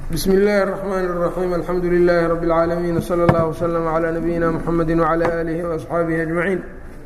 bsm اllaahi الرحmn الرaحيم alxamdu لlh رb العaalمين وslى اllه وslم عlى نabيina mحamedi وعlى آlih وأصxaabihi أجمaعيin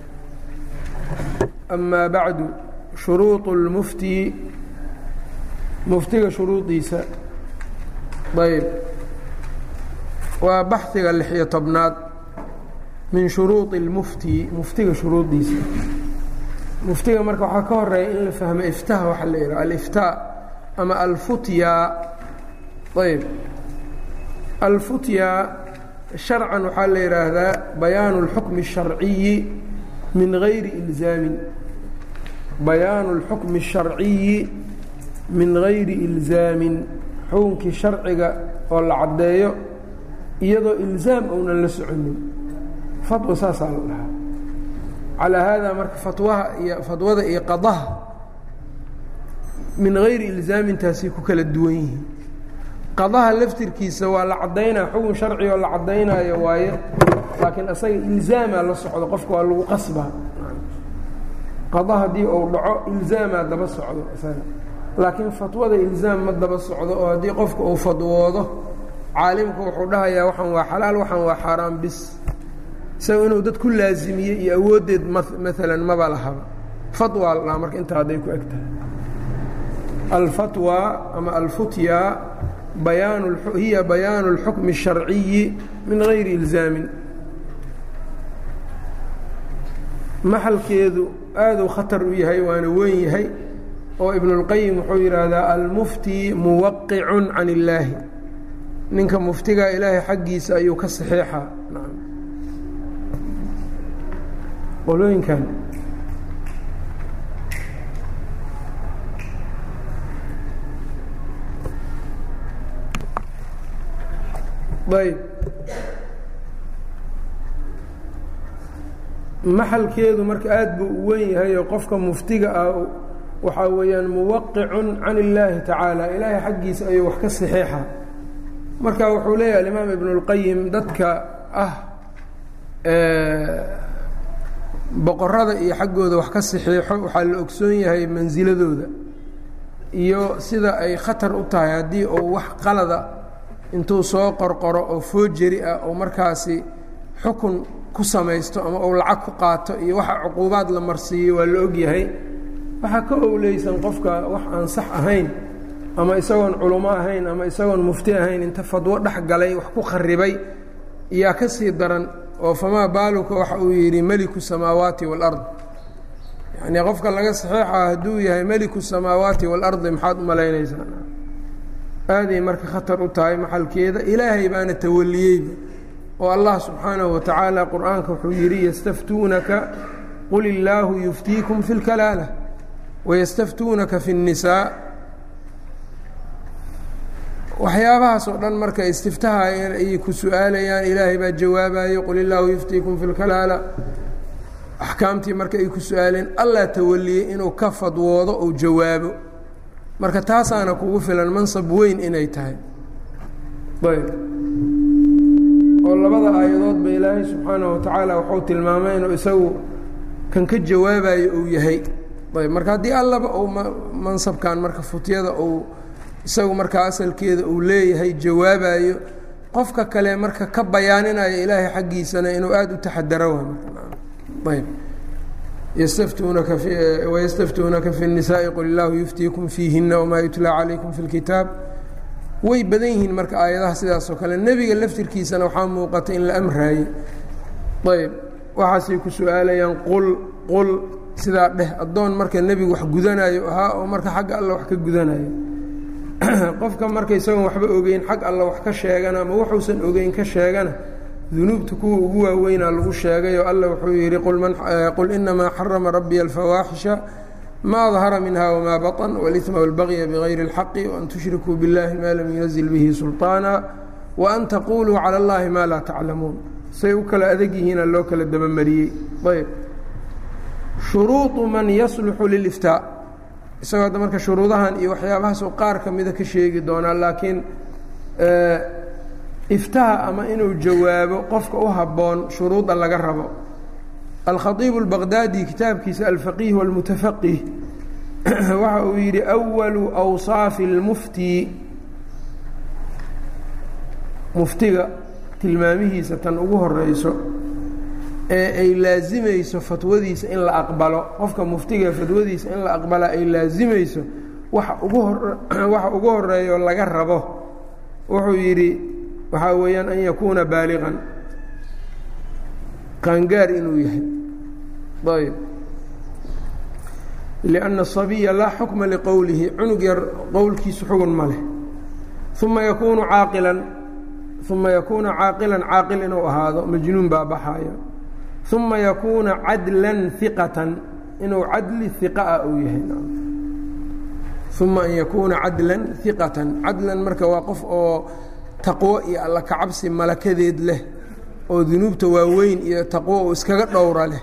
أma baعdu shuruuط اlmufti muftiga shuruudiisa ayb waa baxhiga lix-iyo tobnaad min shuruuطi اlmufti muftiga shuruudiisa muftiga marka waxaa ka horeeya in la fahmo iftaha waxa la yidhaha aliftaa ama alfutya ayb alfutya sharcan waxaa la yidhaahdaa bayaanu اlxukmi الsharciyi min gayri ilzaamin bayaanu اlxukmi الsharciyi min gayri ilzaamin xukunkii sharciga oo la caddeeyo iyadoo ilzaam ounan la soconin fatwa saasaa la dhahaa calaa haadaa marka fatwaha iyo fatwada iyo qadaha min gayri ilzaamintaasay ku kala duwan yihiin qadaha laftirkiisa waa la caddaynaya xukun sharci oo la caddaynaayo waaye laakiin asaga ilzaamaa la socdo qofka waa lagu qasbaa qada haddii uu dhaco ilzaamaa daba socdo isaga laakiin fatwada ilzaam ma daba socdo oo haddii qofka uu fadwoodo caalimku wuxuu dhahayaa waxaan waa xalaal waxaan waa xaaraan bis isaga inuu dad ku laazimiye iyo awooddeed maalan maba lahaba fatwa la dhaha marka intaa hadday ku eg tahay alfatwa ama alfutya bayaan hiya bayaanu اlxukmi الsharciyi min gayri ilzaamin maxalkeedu aaduu khatar u yahay waana weyn yahay oo ibn اlqayim wuxuu yidhaahdaa almufti muwaqicun can illaahi ninka muftiga ilaahay xaggiisa ayuu ka saxeexaa qolooyinkan ayb maxalkeedu marka aad buu u weyn yahay oo qofka muftiga ah waxaa weeyaan muwaqicun can illaahi tacaala ilaahay xaggiisa ayuu wax ka saxeexa marka wuxuu leeyahay alimaam ibnu اlqayim dadka ah boqorada iyo xaggooda wax ka saxeexo waxaa la ogsoon yahay mansiladooda iyo sida ay khatar u tahay haddii uu wax qalada intuu soo qorqoro oo foojeri ah oo markaasi xukun ku samaysto ama uu lacag ku qaato iyo waxa cuquubaad la marsiiyo waa la ogyahay waxaa ka owleysan qofka wax aan sax ahayn ama isagoon culummo ahayn ama isagoon mufti ahayn inta fadwo dhex galay wax ku kharibay iyaa ka sii daran oo famaa baaluka waxa uu yidhi meliku samaawaati waalard yacnii qofka laga saxeexa hadduu yahay meliku samaawaati waalardi maxaad u malaynaysaa aaday marka khatar u tahay maxalkeeda ilaahay baana tawaliyeyba oo allah subxaanahu wa tacaala qur-aanka wuxuu yidhi yastaftuunaka qul illaahu yuftiikum fi اlkalaala wayastaftuunaka fi الnisaa waxyaabahaas oo dhan marka istiftaha ayay ku su-aalayaan ilaahay baa jawaabayo qul illaahu yuftiikum fi اlkalaala axkaamtii marka ay ku su-aaleen allah tawaliyey inuu ka fadwoodo ou jawaabo marka taasaana kugu filan mansab weyn inay tahay ayb oo labada aayadoodba ilaahay subxaanahu watacaala wuxuu tilmaamay inuu isagu kan ka jawaabayo uu yahay ayb marka haddii allaba uu mansabkan marka futyada uu isagu markaa asalkeeda uu leeyahay jawaabayo qofka kale marka ka bayaaninayo ilaahay xaggiisana inuu aada u taxadaro ayb ystftunaka wystaftuunaka fi الnisaaءi qul illaahu yuftiikum fiihina wmaa yutlaa calaykum fi اlkitaab way badan yihiin marka aayadaha sidaas oo kale nebiga laftirkiisana waxaa muuqata in la amraaye ayb waxaasay ku su-aalayaan qul qul sidaa dheh addoon marka nebigu wax gudanayo ahaa oo marka xagga alla wax ka gudanayo qofka marka isagoon waxba ogeyn xag alla wax ka sheegana ama wuxuusan ogeyn ka sheegana dunuubta kuwa ugu waaweynaa lagu sheegay oo alla wuxuu yidhi qul inamaa xarama rabbiya alfawaaxisha maa dahara minha wmaa baطn wاlإثma wاlbagya bغayri اlxaqi وan tushrikuu biاllahi ma lam yunazil bihi sulطaana وan taquluu calى اllahi ma laa taclamuun say u kala adag yihiina loo kala dabamariyey ayb shuruuطu man yasluxu liliftaa isagoo hadda marka shuruudahan iyo waxyaabahaasoo qaar ka mida ka sheegi doonaa laakiin iftaha ama inuu jawaabo qofka u habboon shuruuda laga rabo alkhaiibu اlbaqdaadi kitaabkiisa alfaqiih wاlmutafaqih waxa uu yidhi أwalu awsaafi اlmufti muftiga tilmaamihiisa tan ugu horeyso ee ay laazimayso fatwadiisa in la aqbalo qofka muftiga fatwadiisa in la aqbala ay laazimayso waxa ugu hor waxa ugu horeeyo laga rabo wuxuu yidhi waxaa weeyaan an yakuuna baaliqan qaangaar inuu yahay ayb lianna asabiya laa xukma liqowlihi cunug yar qowlkiisu xugun ma leh uma yakuunu caaqilan uma yakuuna caaqilan caaqil inuu ahaado majnuun baa baxaaya uma yakuuna cadlan hiqatan inuu cadli hiqa ah uu yahay uma an yakuuna cadlan hiqatan cadlan marka waa qof oo taqwo iyo alla kacabsi malakadeed leh oo dunuubta waaweyn iyo taqwo uu iskaga dhowra leh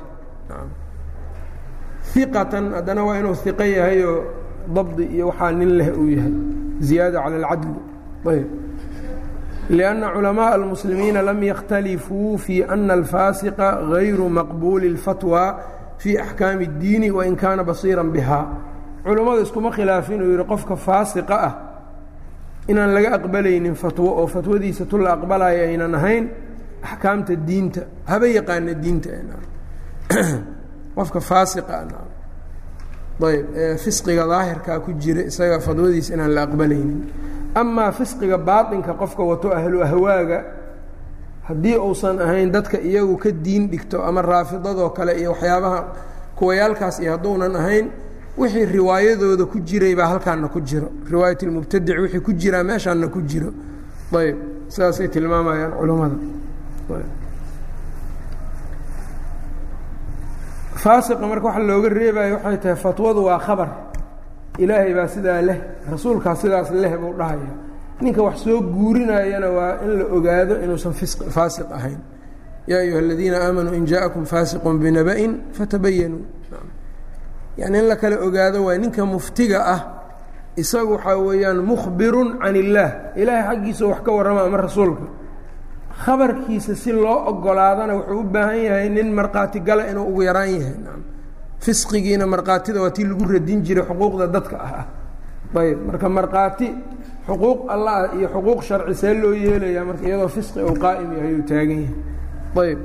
hiqatan haddana waa inuu hiqo yahayoo dabdi iyo waxaa nin leh uu yahay ziyaada cala alcadli ayb lianna culamaءa almuslimiina lam yakhtalifuu fii ana alfaasiqa gayru maqbuuli اlfatwa fii axkaami اddiini wain kaana basiira biha culammada iskuma khilaafin uu yihi qofka faasiqa ah inaan laga aqbalaynin fatwo oo fatwadiisa tu la aqbalaya aynan ahayn axkaamta diinta haba yaqaana diinta qofka faasiqa ayb ee fisqiga daahirkaa ku jira isaga fatwadiisa inaan la aqbalaynin amaa fisqiga baaطinka qofka wato ahlu ahwaaga haddii uusan ahayn dadka iyagu ka diin dhigto ama raafidadoo kale iyo waxyaabaha kuwayaalkaas iyo hadduunan ahayn wixii riwaayadooda ku jiray baa halkaana ku jiro riwaayat اlmubtadic wixii ku jiraa meeshaana ku jiro ayb sidaasay tilmaamayaan culammada faasiqa marka waxa looga reebayo waxay tahay fatwadu waa khabar ilaahay baa sidaa leh rasuulkaa sidaas leh buu dhahaya ninka wax soo guurinayana waa in la ogaado inuusan faasiq ahayn yaa ayuha aladiina aamanuu in jaaءakum faasiqun binaba'in fatabayanuu yani in la kala ogaado waa ninka muftiga ah isagu waxaa weeyaan mukhbirun can illaah ilaahay xaggiisa wax ka warrama ama rasuulka khabarkiisa si loo ogolaadana wuxuu u baahan yahay nin markhaati gala inuu ugu yaraan yahay fisqigiina markhaatida waa tii lagu radin jiray xuquuqda dadka ah ah ayb marka markhaati xuquuq allah iyo xuquuq sharci see loo yeelaya marka iyadoo fisqi uu qaa'im yahay uu taagan yahay ayb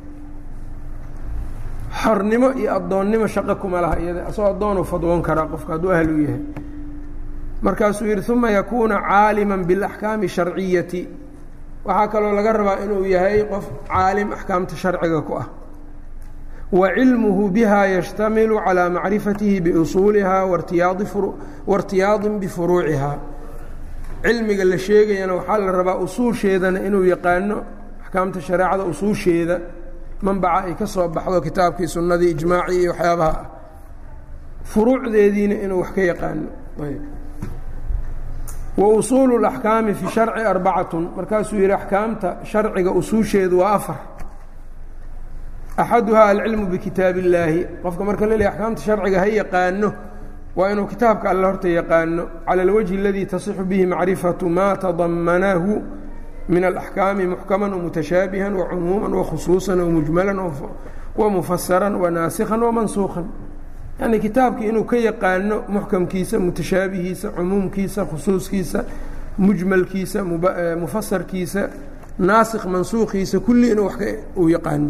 xornimo iyo addoonnimo shaqo kuma laha iyada asagoo addoonu fadwoon karaa qofka hadduu ahlu yahay markaasuu yidhi uma yakuuna caaliman biاlaxkaami sharciyati waxaa kaloo laga rabaa inuu yahay qof caalim axkaamta sharciga ku ah wa cilmuhu biha yashtamilu calىa macrifatihi biusuuliha wairtiyaadin bifuruuciha cilmiga la sheegayana waxaa la rabaa usuusheedana inuu yaqaano axkaamta shareecada usuusheeda manbaca ay ka soo baxdo kitaabkii sunnadii ijmaacii iyo waxyaabaha ah furuucdeediina inuu wax ka yaqaano wa usuulu اlaxkaami fi sharci arbacatun markaasuu yihi axkaamta sharciga usuusheedu waa afar axaduhaa alcilmu bikitaab illaahi qofka marka la leeyahy axkaamta sharciga ha yaqaano waa inuu kitaabka alle horta yaqaano cala alwajhi aladii tasixu bihi macrifatu maa tadamanahu min alaxkaami muxkaman wamutashaabihan wacumuuman wakhusuusan wamujmalan wamufasaran wanaasikhan wamansuukan yani kitaabkii inuu ka yaqaano muxkamkiisa mutashaabihiisa cumuumkiisa khusuuskiisa mujmalkiisa mufasarkiisa naasikh mansuukiisa kulli inuu wa uu yaqaano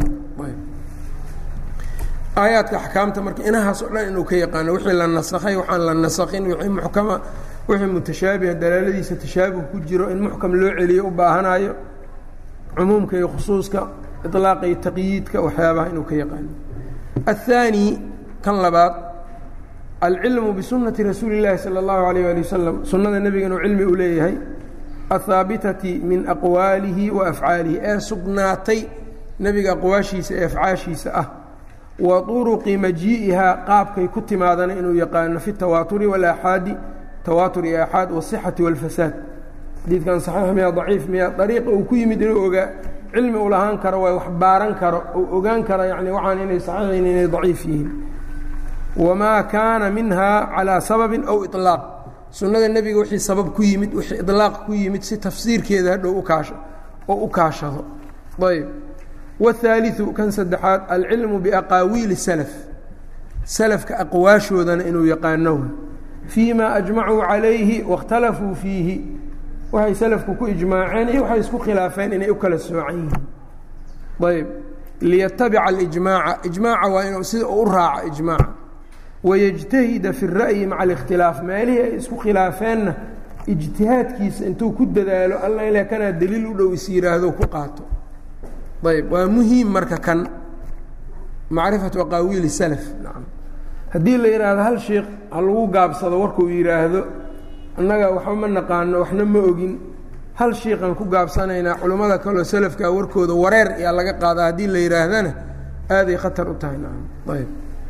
aayaadka axkaamta marka inahaas oo dhan inuu ka yaqaano wixii la nasakhay waxaan la nasakhin wixii muxkama wixii mutashaabiha dalaaladiisa tashaabuh ku jiro in muxkam loo celiyo u baahanayo cumuumka iyo khusuuska iطlaaqa iyo taqyiidka waxyaabaha inuu ka yaqaano الثاني kan labaad alcilmu bisunati rasuuli اllaahi salى اllahu alayh ali wasalam sunnada nebiga inuu cilmi u leeyahay ahaabitati min aqwaalihi wa afcaalihi ee sugnaatay nebiga aqwaashiisa ee afcaashiisa ah wa طuruqi majii'ihaa qaabkay ku timaadana inuu yaqaano fi tawaaturi walaxaadi tawaatur iyo axaad wasixati wاlfasaad xadiidkan saxiix miya daciif miya dariiqa uu ku yimid inuu ogaa cilmi u lahaan karo waa wax baaran karo uu ogaan karo yani waxaan inay saxiixin inay daciif yihiin wamaa kaana minha calىa sababin aw iطlaaq sunnada nebiga wixii sabab ku yimid wixii iطlaaq ku yimid si tafsiirkeeda hadhow ukaasho oo u kaashado ayb wالثaaliثu kan saddexaad alcilmu biaqaawiili salaf salafka aqwaashoodana inuu yaqaano fii ma ajmacuu calayhi waاkhtalafuu fiihi waxay salafku ku ijmaaceen iyo waxay isku khilaafeen inay u kala soocan yihiin ayb liyatabica alijmaaca ijmaaca waa inuu sida u raaco ijmaaca wayajtahida fi ra'yi maca alikhtilaaf meelihii ay isku khilaafeenna ijtihaadkiisa intuu ku dadaalo alla ila kanaa daliil u dhow is yidhaahdo ku qaato ayb waa muhiim marka kan macrifatu aqaawiili salaf nacam haddii la yidhaahdo hal sheikh ha lagu gaabsado warkuu yidhaahdo annaga waxba ma naqaano waxna ma ogin hal shiiqan ku gaabsanaynaa culummada kaleo salafkaa warkooda wareer yaa laga qaadaa haddii la yidhaahdana aaday khatar u tahay nacam ayb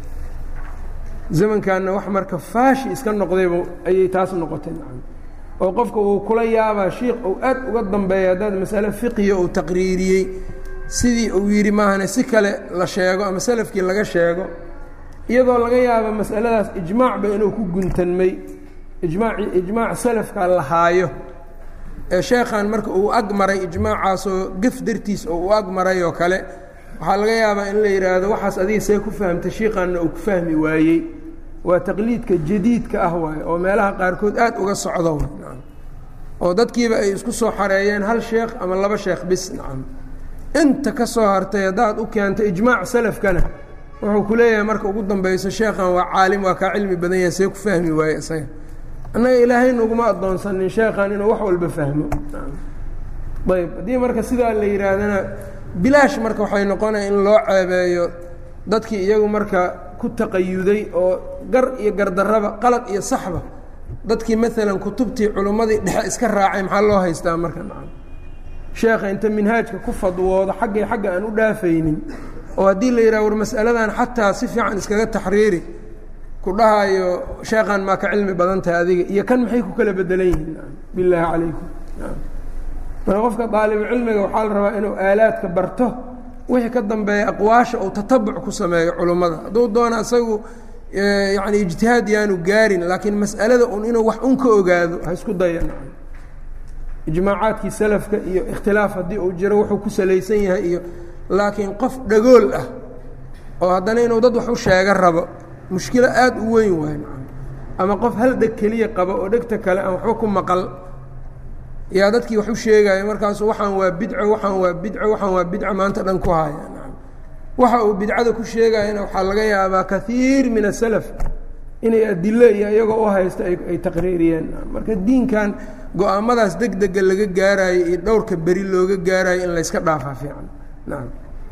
zamankaana wax marka faashi iska noqdayba ayay taas noqotay nacam oo qofka uu kula yaabaa shiikh uu aad uga dambeeya haddaad masale fiqiya uu taqriiriyey sidii uu yidhi maahane si kale la sheego ama salafkii laga sheego iyadoo laga yaabo masaladaas ijmaacba inuu ku guntanmay ijmaaci ijmaac salafka la haayo ee sheekhan marka uu ag maray ijmaacaasoo gef dartiis oo uu ag maray oo kale waxaa laga yaabaa in la yidhaahdo waxaas adiga see ku fahamtay shiiqanna uu ku fahmi waayey waa taqliidka jadiidka ah waaye oo meelaha qaarkood aad uga socdo oo dadkiiba ay isku soo xareeyeen hal sheekh ama laba sheekh bis nacam inta ka soo hartay haddaad u keento ijmaac salafkana wuxuu ku leeyahay marka ugu dambayso sheekhan waa caalim waa kaa cilmi badan yahay see ku fahmi waaye isaga annaga ilaahay naguma addoonsanin sheekhan inuu wax walba fahmo ayb haddii marka sidaa la yidhaahdana bilaash marka waxay noqonaya in loo ceebeeyo dadkii iyagu marka ku taqayuday oo gar iyo gardarraba qalad iyo saxba dadkii maalan kutubtii culummadii dhexe iska raacay maxaa loo haystaa marka nacam sheekha inta minhaajka ku fadwoodo xaggay xagga aan u dhaafaynin oo haddii la yidhaha war mas'aladan xataa si fiican iskaga taxriiri ku dhahayo sheekhan maa ka cilmi badan tahay adiga iyo kan maxay ku kala bedelan yihiin bilaahi calaykum marka qofka daalibucilmiga waxaa la rabaa inuu aalaadka barto wixii ka dambeeya aqwaasha uu tatabuc ku sameeyo culummada hadduu doona isagu yani ijtihaad yaanu gaarin laakiin mas'alada un inuu wax un ka ogaado ha isku daya ijmaacaadkii salafka iyo ikhtilaaf haddii uu jiro wuxuu ku salaysan yahay iyo laakiin qof dhagool ah oo haddana inuu dad wax u sheega rabo mushkilo aada u weyn waay ama qof hal dheg keliya qabo oo dhegta kale aan waxba ku maqal yaa dadkii wax u sheegaayo markaasu waxaan waa bidco waxaan waa bidco waxaan waa bidco maanta dhan ku haya waxa uu bidcada ku sheegayana waxaa laga yaabaa kaiir min asalaf inay adilo iyo iyagoo u haysta ay taqriiriyeen marka diinkan go-aamadaas deg dega laga gaarayo iyo dhowrka beri looga gaarayo in layska dhaafaa fiican naam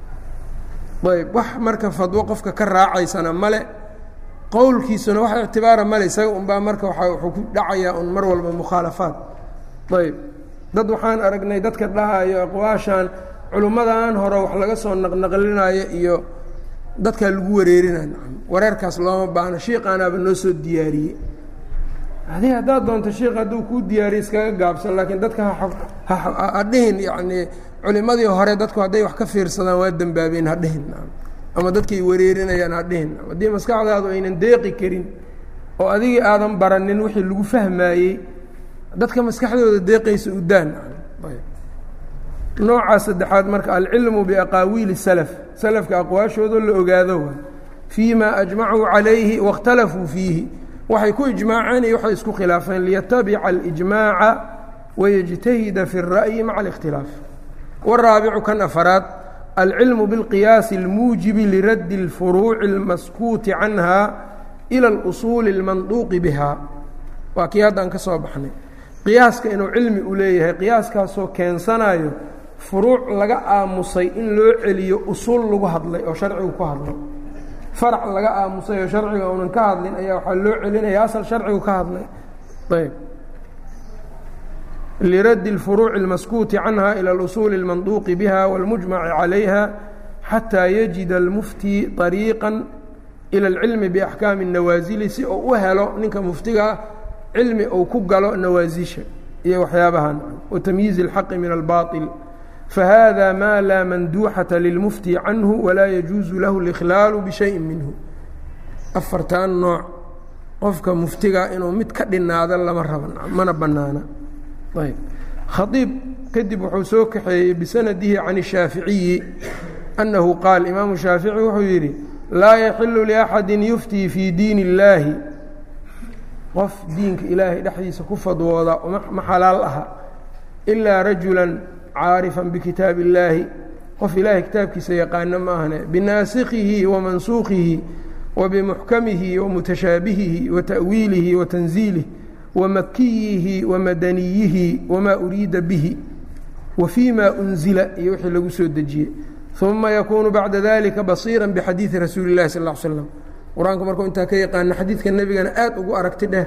ayb wax marka fadwo qofka ka raacaysana male qowlkiisuna wax ictibaara male isaga unbaa marka waa wuxuu ku dhacayaa un mar walba mukhaalafaad ayb dad waxaan aragnay dadka dhahayo aqwaashan culummadan hore wax laga soo naqnaqlinayo iyo dadkaa lagu wareerinay nacam wareerkaas looma baahno shiiqaanaaba noo soo diyaariyey adi haddaad doonto shiik hadduu kuu diyaariye iskaga gaabsan laakiin dadka ha dhihin yacnii culimadii hore dadku hadday wax ka fiirsadaan waa dembaabeen ha dhihin nacam ama dadkay wareerinayaan ha dhihin nacam haddii maskaxdaadu aynan deeqi karin oo adigii aadan baranin wixii lagu fahmaayey dadka maskaxdooda deeqaysa u daan nacam ayb nooca saddexaad marka alcilmu biaqaawiili salaf salafka aqwaashooda la ogaado waay fii ma ajmacuu calayhi waاkhtalafuu fiihi waxay ku ijmaaceen iyo waxay isku khilaafeen liyatabica alijmaaca wayajtahida fi اra'yi maca اlikhtilaaf waraabicu kan afaraad alcilmu biاlqiyaasi اlmuujibi liraddi اlfuruuci اlmaskuuti canha ila اlusuuli اlmanduuqi biha waa kii haddaan ka soo baxnay qiyaaska inuu cilmi u leeyahay qiyaaskaasoo keensanayo furuuc laga aamusay in loo celiyo usuul lagu hadlay oo sharcigu ku hadlo farac laga aamusay oo sharciga uunan ka hadlin ayaa waxaa loo celinaya asal sharcigu ka hadlay ayb liraddi اlfuruuci اlmaskuuti canha ilى اlusuuli اlmanduuqi biha wاlmujmaci calayha xataa yajida اlmufti طariiqa ilى اlcilmi biaxkaami الnawaasili si uu u helo ninka muftigaa cilmi uu ku galo nawaasisha iyo waxyaabahan watamyiizi اlxaqi min albaaطil fahada ma laa manduuxata lilmufti canhu walaa yajuusu lahu اlikhlaalu bishayin minhu afartan nooc qofka muftiga inuu mid ka dhinaado lama raba mana banaana ayb khaiib kadib wuxuu soo kaxeeyey bisanadihi can الshaaficiyi annahu qaal imaamu shaafici wuxuu yidhi laa yaxilu liaxadi yuftii fii diin اllaahi qof diinka ilaahay dhexdiisa ku fadwooda ma xalaal aha ilaa rajula caarifan bikitaabi illaahi qof ilaahay kitaabkiisa yaqaano ma ahne binaasikhihi wa mansuukhihi wa bimuxkamihi wa mutashaabihihi wa ta'wiilihi wa tanziilih wa makiyihi wa madaniyihi wamaa uriida bihi wa fii ma unzila iyo wixii lagu soo dejiyey uma yakuunu bacda dalika basiira bixadiidi rasuuli اllahi sal ll slam qur-aanku markuu intaa ka yaqaano xadiidka nebigana aad ugu aragti dheer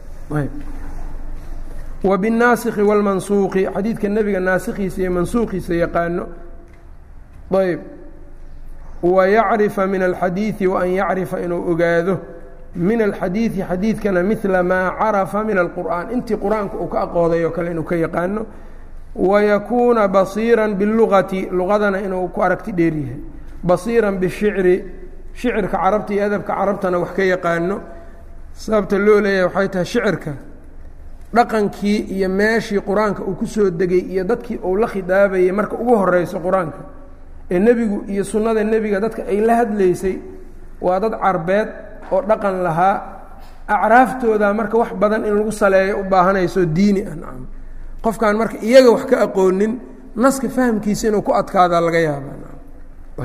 wa binnaasikhi wاlmansuuqi xadiidka nebiga naasikhiisa iyo mansuuqiisa yaqaano ayb wayacrifa min alxadiidi waan yacrifa inuu ogaado min alxadiidi xadiidkana midla maa carafa min alqur'aan intii qur-aanka uu ka aqooday oo kale inuu ka yaqaano wayakuuna basiira biاlugati luqadana inuu ku aragti dheer yahay basiira bishicri shicirka carabta iyo adabka carabtana wax ka yaqaano sababta loo leeyahay waxay tahay shicirka dhaqankii iyo meeshii qur-aanka uu ku soo degay iyo dadkii uu la khidaabayay marka ugu horeyso qur-aanka ee nebigu iyo sunnada nebiga dadka ay la hadlaysay waa dad carbeed oo dhaqan lahaa acraaftooda marka wax badan in lagu saleeyo u baahanayso diini ah nacam qofkaan marka iyaga wax ka aqoonin naska fahamkiisa inuu ku adkaadaa laga yaabaa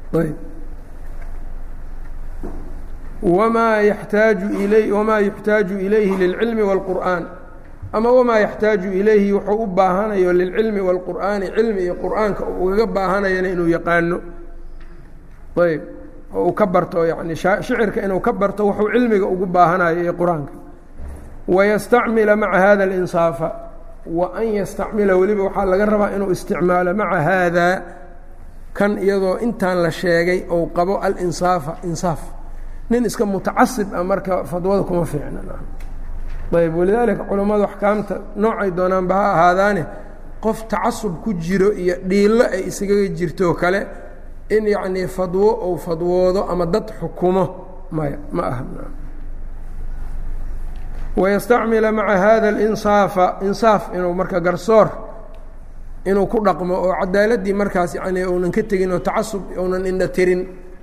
wamaa yaxtaaju ilay wamaa yuxtaaju ilayhi lilcilmi wاlqur'aan ama wamaa yaxtaaju ilayhi wuxuu u baahanayo lilcilmi wاlqur'aani cilmi iyo qur'aanka ugaga baahanayana inuu yaqaano ayb oo uu ka barto yani shicirka inuu ka barto wuxuu cilmiga ugu baahanayo iyo qur-aanka wayastacmila maca hada اlinsaafa wa an yastacmila weliba waxaa laga rabaa inuu isticmaalo maca haada kan iyadoo intaan la sheegay ou qabo alinsaafa insaaf nin iska mutacasib ah marka fadwada kuma fiicna ayb walidaalika culammadu axkaamta noocay doonaanba ha ahaadaane qof tacasub ku jiro iyo dhiillo ay isaga jirtoo kale in yacnii fadwo ou fadwoodo ama dad xukumo maya ma aha wayastacmila maca hada alinsaafa insaaf inuu marka garsoor inuu ku dhaqmo oo cadaaladdii markaas yani uunan ka tegin oo tacasub uunan indha tirin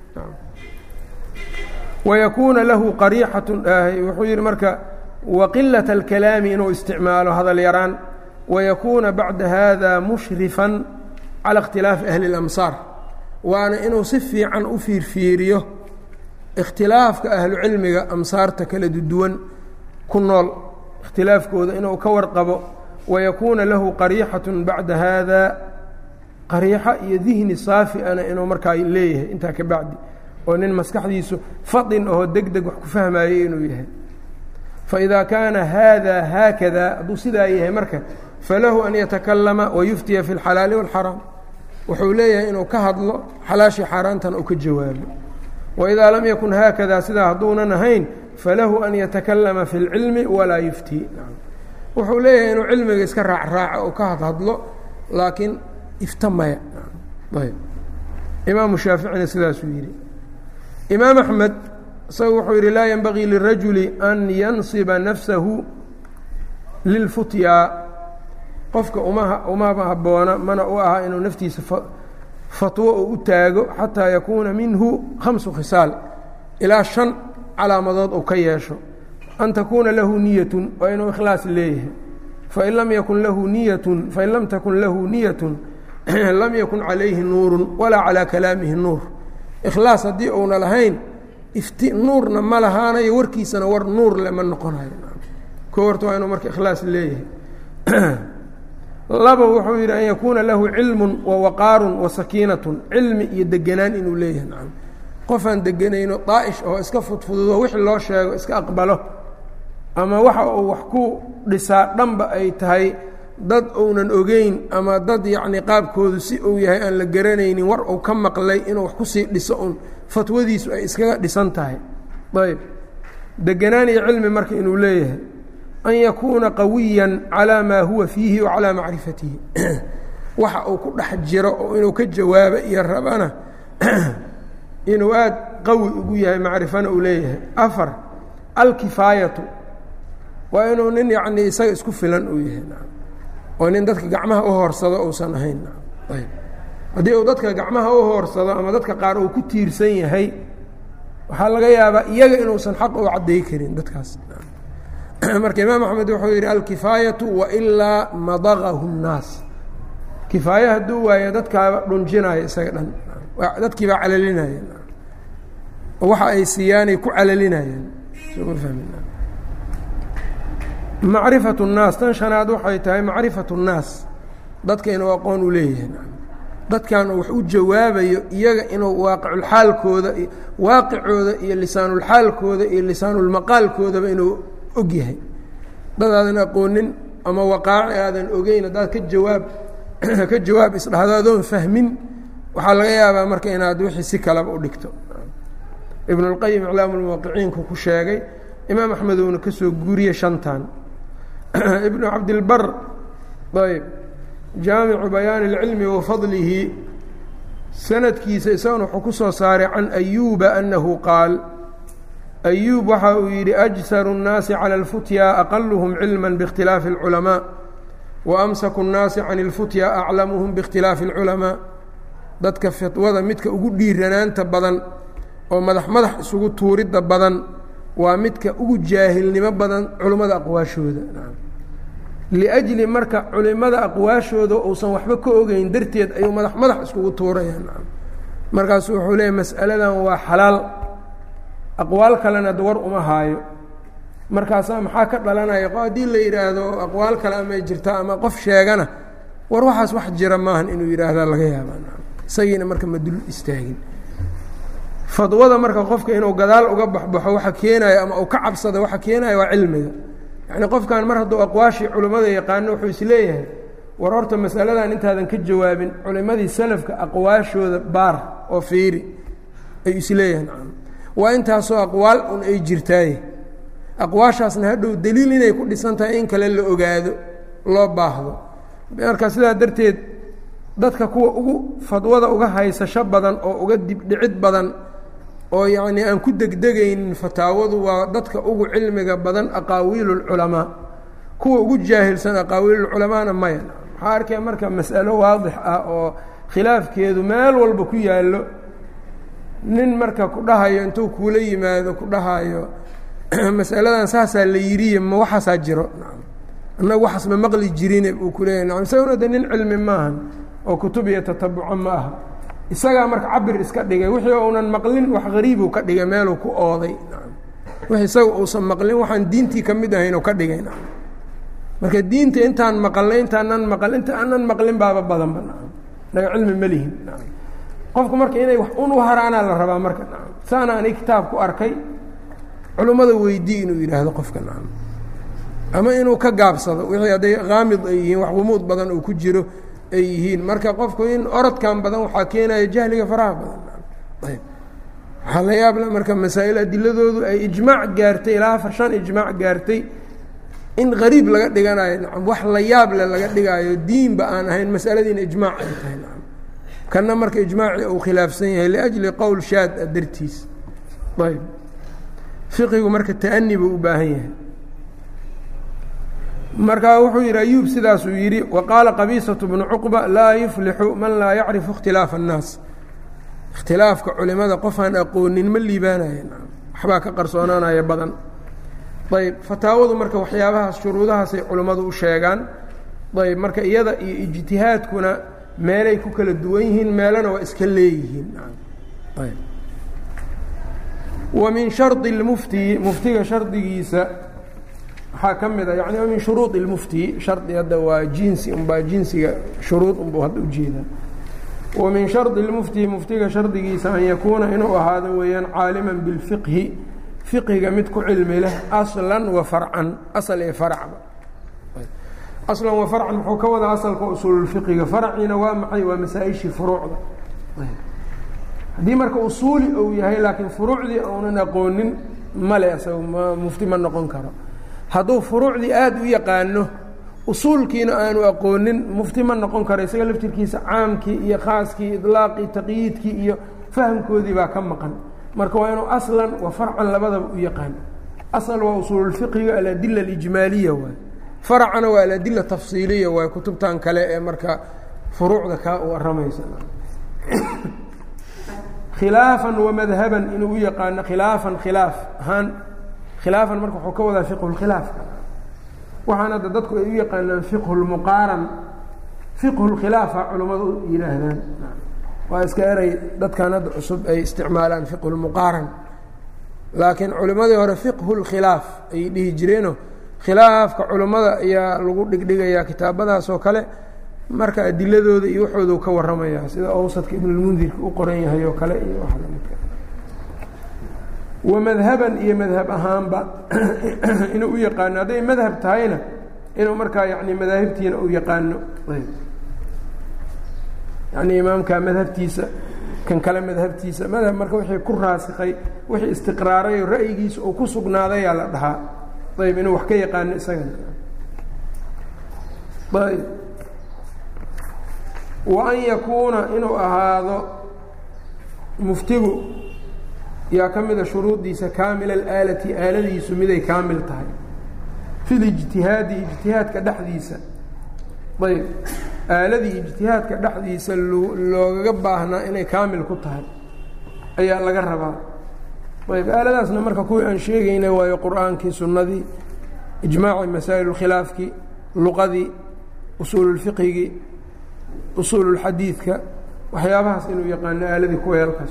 wayakuuna lahu qariixatu wuxuu yihi marka waqilaة اlkalaami inuu isticmaalo hadal yaraan wayakuuna bacda hada mushrifan calى اkhtilaafi ahli اlamsaar waana inuu si fiican u fiirfiiriyo ikhtilaafka ahlu cilmiga amsaarta kala duwan ku nool ikhtilaafkooda inuu ka warqabo wayakuuna lahu qariixaة bacda hada qariixo iyo dihni saafiana inuu markaa leeyahay intaa ka bacdi oo nin maskaxdiisu fadin oo deg deg wax ku fahmaayey inuu yahay faإida kaana hada haakada hadduu sidaa yahay marka falahu an yatakalama wayuftiya fi اlxalaali wاlxaraam wuxuu leeyahay inuu ka hadlo xalaashii xaaraantana uu ka jawaabo waidaa lam yakun haakada sidaa hadduunan ahayn falahu an yatakalama fi اlcilmi walaa yufti wuxuu leeyahay inuu cilmiga iska raacraaco oo ka hadhadlo laakiin iftamaya ayb imaamu shaaficina sidaasuu yidhi imaam axmed isaga wuxuu yidhi laa yenbagii lirajuli an yansiba nafsahu lilfutyaa qofka uma umama habboona mana u aha inuu naftiisa fatwo oo u taago xataa yakuuna minhu khamsu khisaal ilaa shan calaamadood uu ka yeesho an takuuna lahu niyatun waa inuu ikhlaas leeyahay fain lam yakun lahu niyatun fain lam takun lahu niyatun lam yakun calayhi nuurun walaa calaa kalaamihi nuur ikhlaas haddii uuna lahayn ifti nuurna ma lahaanayo warkiisana war nuur le ma noqonayo ko horta waa inuu marka ikhlaas leeyahay laba wuxuu yidhi an yakuuna lahu cilmun wa waqaarun wa sakiinatun cilmi iyo degenaan inuu leeyahay nacam qofaan degenayno daa'ish oo iska fudfududo wixii loo sheego iska aqbalo ama waxa uu wax ku dhisaa dhanba ay tahay dad uunan ogeyn ama dad yacnii qaabkoodu si uu yahay aan la garanaynin war uu ka maqlay inuu wax kusii dhiso un fatwadiisu ay iskaga dhisan tahay ayb degenaan iyo cilmi marka inuu leeyahay an yakuuna qawiyan calaa maa huwa fiihi wa calaa macrifatihi waxa uu ku dhex jiro oo inuu ka jawaabo iyo rabana inuu aad qawi ugu yahay macrifana uu leeyahay afar alkifaayatu waa inuu nin yacnii isaga isku filan uu yahay oo nin dadka gacmaha u hoorsado uusan ahayn ayb haddii uu dadka gacmaha u hoorsado ama dadka qaar uu ku tiirsan yahay waxaa laga yaabaa iyaga inuusan xaq u cadday karin dadkaas marka imaam axmed wuxuu yidhi alkifaayatu wailaa madagahu الnaas kifaaye hadduu waayo dadkaaba dhunjinaya isaga dhan dadkii baa calalinaya waxa ay siiyaanay ku calalinayaan macrifat الnaas tan shanaad waxay tahay macrifat الnaas dadka inuu aqoon u leeyahay dadkan wax u jawaabayo iyaga inuu waaqiculxaalkooda waaqicooda iyo lisaanulxaalkooda iyo lisaanulmaqaalkoodaba inuu og yahay dad aadan aqoonin ama waqaaci aadan ogeyn haddaad ka jawaab ka jawaab isdhahdo adoon fahmin waxaa laga yaabaa marka inaad wixii si kaleba u dhigto ibn اlqayim iclaamu lmuwaqiciinku ku sheegay imaam axmed uuna ka soo guuriye shantan ibnu cabdilbar ayb jaamicu bayaani اlcilmi wa fadlihi sanadkiisa isaguna wuxuu ku soo saaray can ayuuba annahu qaal ayuub waxa uu yidhi ajsaru الnaasi calى اlfutya aqaluhum cilma bاkhtilaafi اlculamaa waamsaku الnaasi can اlfutya aclamuhum bاkhtilaafi اlculamaa dadka fitwada midka ugu dhiiranaanta badan oo madax madax isugu tuuridda badan waa midka ugu jaahilnimo badan culimmada aqwaashooda liajli marka culimada aqwaashooda uusan waxba ka ogeyn darteed ayuu madax madax iskugu tuurayaan markaasu wuxuu leeyahy mas'aladan waa xalaal aqwaal kalena war uma haayo markaasaa maxaa ka dhalanaya haddii la yidhaahdo aqwaal kale amay jirta ama qof sheegana war waxaas wax jira maahan inuu yidhaahda laga yaabaa isagiina marka ma dul istaagin fadwada marka qofka inuu gadaal uga baxbaxo waxa keenaya ama uu ka cabsado waxa keenaya waa cilmiga yacni qofkan mar hadduu aqwaashii culimmada yaqaano wuxuu isleeyahay war horta masaladan intaadan ka jawaabin culimmadii salafka aqwaashooda baar oo fiiri ayuu isleeyahay waa intaasoo aqwaal un ay jirtaaye aqwaashaasna hadhow deliil inay ku dhisan tahay in kale la ogaado loo baahdo marka sidaa darteed dadka kuwa ugu fadwada uga haysasho badan oo uga dibdhicid badan oo yacnii aan ku degdegaynin fataawadu waa dadka ugu cilmiga badan aqaawiilulculamaa kuwa ugu jaahilsan aqaawiilulculamaana maya waxaa arkaya marka mas'alo waadix ah oo khilaafkeedu meel walba ku yaallo nin marka ku dhahayo intuu kuula yimaado ku dhahayo masaladan saasaa la yiriye ma waxaasaa jiro annaga waxaas ma maqli jirine uu ku leeyahy nacam isaguna de nin cilmi maahan oo kutub iyo tatabuco ma aha isagaa marka cabir iska dhigay wixii uunan maqlin wax hariibuu ka dhigay meeluu ku ooday nacam wix isaga uusan maqlin waxaan diintii ka mid ahayn u ka dhigay nacam marka diinta intaan maqalnay intaanan maqal inta aanan maqlin baaba badanba nacam naga cilmi ma lihin nacam qofku marka inay wax un u haraanaa la rabaa marka nacam saana anig kitaab ku arkay culummada weydii inuu yidhaahdo qofka nacam ama inuu ka gaabsado wixii hadday kaamid ay yihiin wax gumuud badan uu ku jiro ay yihiin marka qofku in orodkan badan waxaa keenaya jahliga faraha badan ayb waxaa la yaabla marka masaa'il adiladoodu ay ijmaac gaartay ilaa afar shan ijmaac gaartay in qariib laga dhiganayo nacam wax la yaable laga dhigaayo diinba aan ahayn masaladiina ijmaac ay tahay nacam kanna marka ijmaacii uu khilaafsan yahay liajli qowl shaad a dartiis ayb fiqigu marka ta'ani buu u baahan yahay marka wuxuu yidhi ayuub sidaasuu yidhi wa qaala qabiisatu bnu cuqba laa yuflixu man laa yacrifu ikhtilaafa annaas ikhtilaafka culimada qofaan aqoonin ma liibaanaya waxbaa ka qarsoonaanaya badan ayb fataawadu marka waxyaabahaas shuruudahaasay culimmadu u sheegaan ayb marka iyada iyo ijtihaadkuna meelay ku kala duwan yihiin meelana waa iska leeyihiin ayb wa min shardi اlmufti muftiga shardigiisa waxaa ka mid a yani min shuruud اlmufti shardi hadda waa jinsi unbaa jinsiga shuruud unbuu hadda ujeedaa wa min shardi اlmufti muftiga shardigiisa an yakuuna inuu ahaado weeyaan caalima biاlfiqhi fiqhiga mid ku cilmi leh aslan wa farcan asal ee faracba aslan wa farcan muxuu ka wadaa asalka usuululfiqiga farciina waa maxay waa masaa-ishii furuucda haddii marka usuuli uu yahay laakiin furuucdii uunan aqoonin male isaga ma mufti ma noqon karo hadduu furuucdii aada u yaqaano usuulkiina aanu aqoonin mufti ma noqon karo isaga laftirkiisa caamkii iyo khaaskii idlaaqii taqyiidkii iyo fahamkoodii baa ka maqan marka waa inuu aslan wa farcan labadaba u yaqaan asal waa usuululfiqiga aladila alijmaaliya waay faracana waa aladila tafsiiliya waay kutubtan kale ee marka furuucda kaa u waramaysa khilaafan wamadhaban inuu u yaqaano khilaafan khilaaf ahaan khilaafan marka wuxuu ka wadaa fiqhu lkhilaafka waxaan hadda dadku ay u yaqaanaan fiqhu lmuqaaran fiqhu lkhilaafa culammadu u yidhaahdaan waa iska eray dadkan hadda cusub ay isticmaalaan fiqhu lmuqaaran laakiin culimmadii hore fiqhu lkhilaaf ayay dhihi jireeno khilaafka culummada ayaa lagu dhigdhigayaa kitaabadaas oo kale marka adiladooda iyo waxoodu ka warramaya sida awsadka ibnulmundirka u qoran yahay oo kale iyo wax lamidka wamadhaban iyo madhab ahaanba inuu u yaqaano hadday madhab tahayna inuu markaa yani madaahibtiina u yaqaano yani imaamka madhabtiisa kan kale madhabtiisa madhab marka wixii ku raasikay wixii istiqraaray oo ra'yigiisa uu ku sugnaadayaa la dhahaa ayb inuu wax ka yaqaano isagana ayb wa an yakuuna inuu ahaado muftigu yaa ka mida shuruudiisa kaamila alaalati aaladiisu miday kaamil tahay fi lijtihaadi ijtihaadka dhexdiisa ayb aaladii ijtihaadka dhexdiisa loogaga baahnaa inay kaamil ku tahay ayaa laga rabaa ayb aaladaasna marka kuwii aan sheegayna waayo qur-aankii sunnadii ijmaaci masaa'il khilaafkii luqadii usuululfiqhigii usuululxadiidka waxyaabahaas inuu yaqaano aaladii kuweelkaas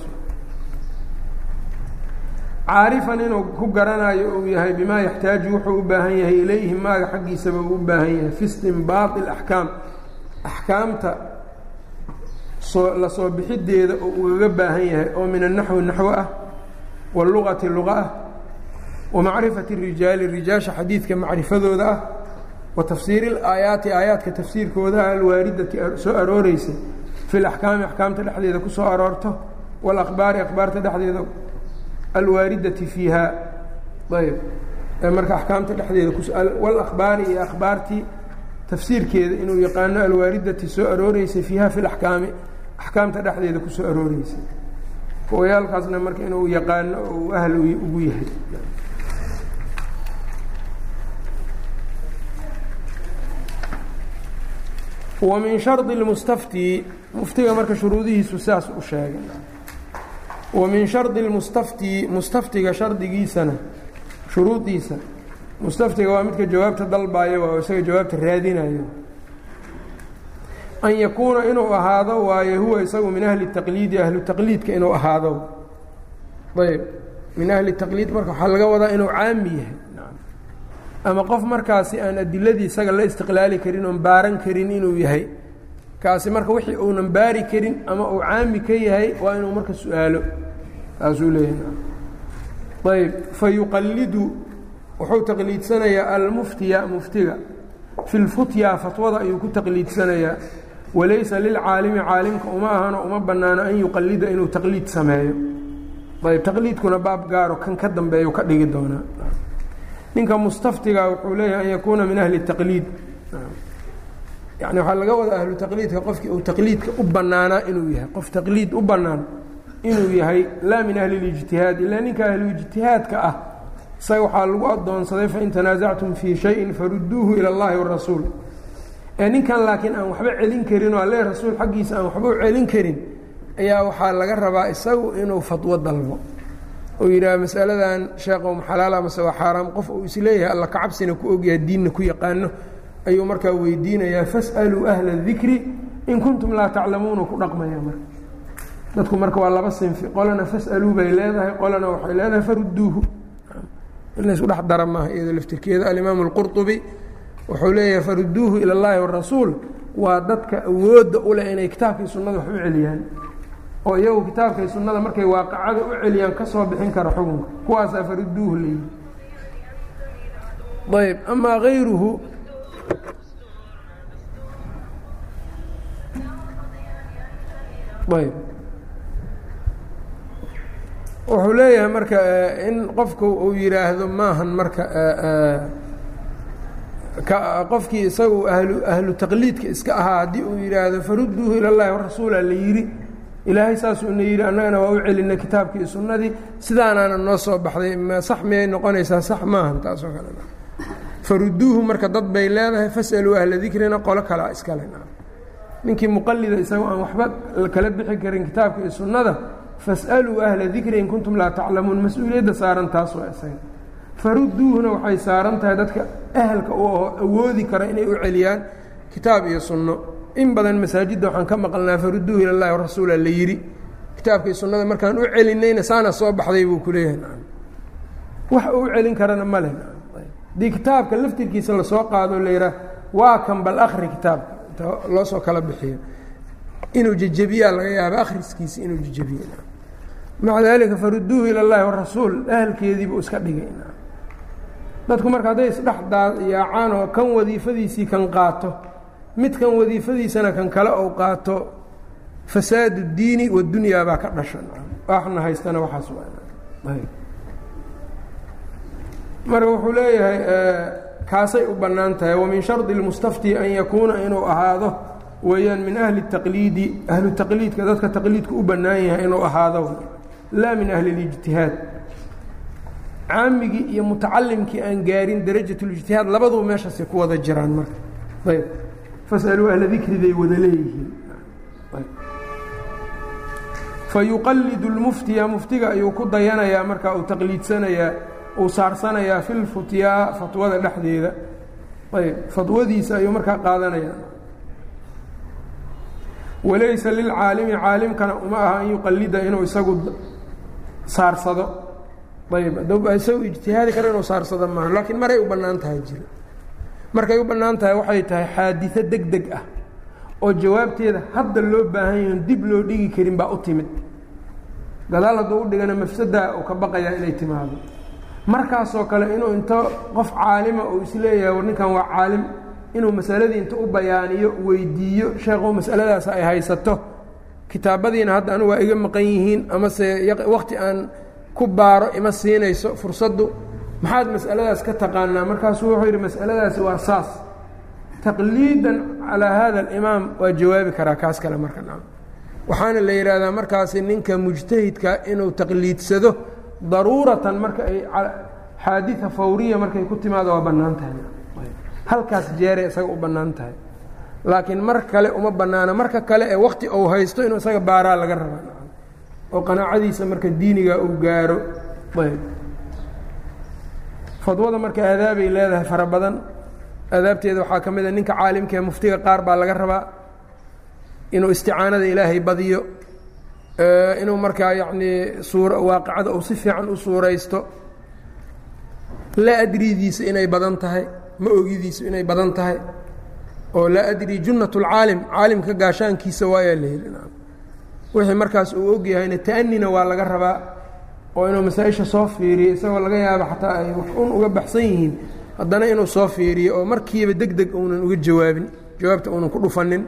caarifan inuu ku garanayo uu yahay bimaa yaxtaaju wuxuu u baahan yahay ilayhi maaga xaggiisaba uu u baahan yahay fi istinbaati alaxkaam axkaamta soo la soo bixideeda oo ugaga baahan yahay oo min annaxwi naxwo ah waluqati luqa ah wa macrifati rijaali rijaasha xadiidka macrifadooda ah wa tafsiiri ilaayaati aayaadka tafsiirkooda alwaaridati soo arooreysay fi laxkaami axkaamta dhexdeeda ku soo aroorto walaqbaari akhbaarta dhexdeeda alwaaridati fiiha ayb marka axkaamta dhexdeeda walaqbaari iyo akhbaartii tafsiirkeeda inuu yaqaano alwaaridati soo arooreysay fiiha fi laxkaami axkaamta dhexdeeda kusoo arooreysay kuwayaalkaasna marka inuu yaqaano oo uu ahl ugu yahay wa min shardi lmustafti muftiga marka shuruudihiisu sidaas u sheegay wa min shardi lmustafti mustaftiga shardigiisana shuruudiisa mustaftiga waa midka jawaabta dalbayo waa isaga jawaabta raadinayo an yakuuna inuu ahaado waayo huwa isagu min ahli taqliidi ahlu taqliidka inuu ahaado ayb min ahli taqliid marka waxaa laga wadaa inuu caami yahay ama qof markaasi aan adiladii isaga la istiqlaali karin oon baaran karin inuu yahay kaasi marka wixii uunan baari karin ama uu caami ka yahay waa inuu marka su-aalo saasuu leeyahay ayb fa yuqallidu wuxuu taqliidsanayaa almuftiya muftiga fi lfutya fatwada ayuu ku taqliidsanayaa walaysa lilcaalimi caalimka uma ahano uma bannaano an yuqallida inuu taqliid sameeyo ayb taqliidkuna baab gaaro kan ka dambeeyu ka dhigi doonaa ninka mustaftiga wuxuu leeyahay an yakuuna min ahli taqliid yani waxaa laga wadaa ahlu taqliidka qofkii uu taqliidka u bannaanaa inuu yahay qof taqliid u bannaan inuu yahay laa min ahli اlijtihaad ilaa ninka ahluijtihaadka ah isaga waxaa lagu adoonsaday fain tanaasactum fii shayin faruduuhu ilى اllahi warasuul ee ninkan laakiin aan waxba celin karin oo alle rasuul xaggiisa aan waxba u celin karin ayaa waxaa laga rabaa isagu inuu fatwo dalbo oo yidhaah masaladan sheekhow maxalaala mase waa xaaraam qof uu isleeyahay alla kacabsina ku ogyaha diinna ku yaqaano ayuu markaa weydiinayaa fas'aluu ahla dikri in kuntum laa taclamuuna ku dhaqmaya marka dadku marka waa laba sinfi qolana fas'aluu bay leedahay qolana waxay leedahay faruduuhu in laysku dhex dara maaha iyado laftirkeeda alimaamu alqurطubi wuxuu leeyahay faruduuhu ila اllahi warasuul waa dadka awoodda u leh inay kitaabkii sunnada wax u celiyaan oo iyagu kitaabkay sunnada markay waaqacada u celiyaan ka soo bixin kara xukunka kuwaasaa faruduuhu leeyihi ayb amaa hayruhu ayb wuxuu leeyahay marka in qofku uu yidhaahdo maahan marka qofkii isagu ahlu ahlu taqliidka iska ahaa haddii uu yidhaahdo faruduuhu ila llahi warasuula la yidhi ilaahay saasuuna yidhi annagana waa u celinay kitaabkii iyo sunnadii sidaanaana noo soo baxday ma sax miyay noqonaysaa sax maahan taasoo kale faruduuhu marka dad bay leedahay fasaluu ahla dikrina qolo kalea iskale ninkii muqalida isagoo aan waxba kala bixi karin kitaabka iyo sunnada fas'aluu ahla dikri in kuntum laa taclamuun mas-uuliyadda saaran taas waa isaga farudduuhuna waxay saaran tahay dadka ahalka u aho awoodi kara inay u celiyaan kitaab iyo sunno in badan masaajidda waxaan ka maqalnaa farudduuhu ila llahi warasuula la yidhi kitaabkii sunnada markaan u celinayna saana soo baxday buu ku leeyahay wax uu u celin karana ma leh haddii kitaabka laftirkiisa lasoo qaado la yidhaah waa kan bal akhri kitaabka inta loo soo kala bixiyo inuu jejebiyaa laga yaaba akhriskiisa inuu jejebiye maca daalika farudduuhu ila llahi warasuul ahalkeediibuu iska dhigay dadku marka hadday isdhex yaacaan oo kan wadiifadiisii kan qaato mid kan wadiifadiisana kan kale ou qaato fasaad اdiini waddunyaa baa ka dhasha waxna haystana waxaas marka wuxuu leeyahay kaasay u bannaan tahay wamin shardi اlmustafti an yakuuna inuu ahaado weeyaan min ahli الtaqliidi ahlu taqliidka dadka taqliidku u bannaan yahay inuu ahaado laa min ahli اlijtihaad caamigii iyo mutacalimkii aan gaarin darajat اlijtihaad labaduba meeshaasay ku wada jiraan marka ayb fasaluu ahla dikriday wada leeyihiin fayuqalidu اlmuftiya muftiga ayuu ku dayanayaa marka uu taqliidsanayaa uu saarsanayaa fi lfutyaa fatwada dhexdeeda ayb fatwadiisa ayuu markaa qaadanayaa walaysa lilcaalimi caalimkana uma aha an yuqalida inuu isagu saarsado ayb isagu ijtihaadi kara inuu saarsado maaha laakiin maray u bannaan tahay jiro markay u bannaan tahay waxay tahay xaadiثo deg deg ah oo jawaabteeda hadda loo baahan yahin dib loo dhigi karin baa u timid gadaal hadduu u dhigana mafsadaa uu ka baqayaa inay timaado markaasoo kale inuu inta qof caalima uu isleeyahay war ninkan waa caalim inuu masaladii inta u bayaaniyo weydiiyo sheekhu masaladaas ay haysato kitaabadiina hadda anu waa iga maqan yihiin amase wakti aan ku baaro ima siinayso fursaddu maxaad mas'aladaas ka taqaanaa markaasuu wuxuu yidhi mas'aladaasi waa saas taqliidan calaa hada alimaam waa jawaabi karaa kaas kale marka waxaana la yidhaahdaa markaasi ninka mujtahidka inuu taqliidsado daruuratan marka ay xaadia fawriya markay ku timaado waa bannaan tahay halkaas jeeray isaga u bannaan tahay laakiin mar kale uma bannaana marka kale ee wakti uu haysto inuu isaga baaraa laga rabaa oo qanaacadiisa marka diiniga uu gaaro ayb fadwada marka aadaabay leedahay fara badan aadaabteeda waxaa ka mid a ninka caalimka ee muftiga qaar baa laga rabaa inuu isticaanada ilaahay badiyo inuu markaa yacnii suur waaqicada uu si fiican u suuraysto laa adridiisa inay badan tahay ma ogidiisu inay badan tahay oo laa adri junnat اlcaalim caalimka gaashaankiisa waayaa la yidhi wixii markaas uu og yahayna ta'nina waa laga rabaa oo inuu masaa-isha soo fiiriyo isagoo laga yaabo xataa ay wax un uga baxsan yihiin haddana inuu soo fiiriyo oo markiiba deg deg uunan uga jawaabin jawaabta uunan ku dhufanin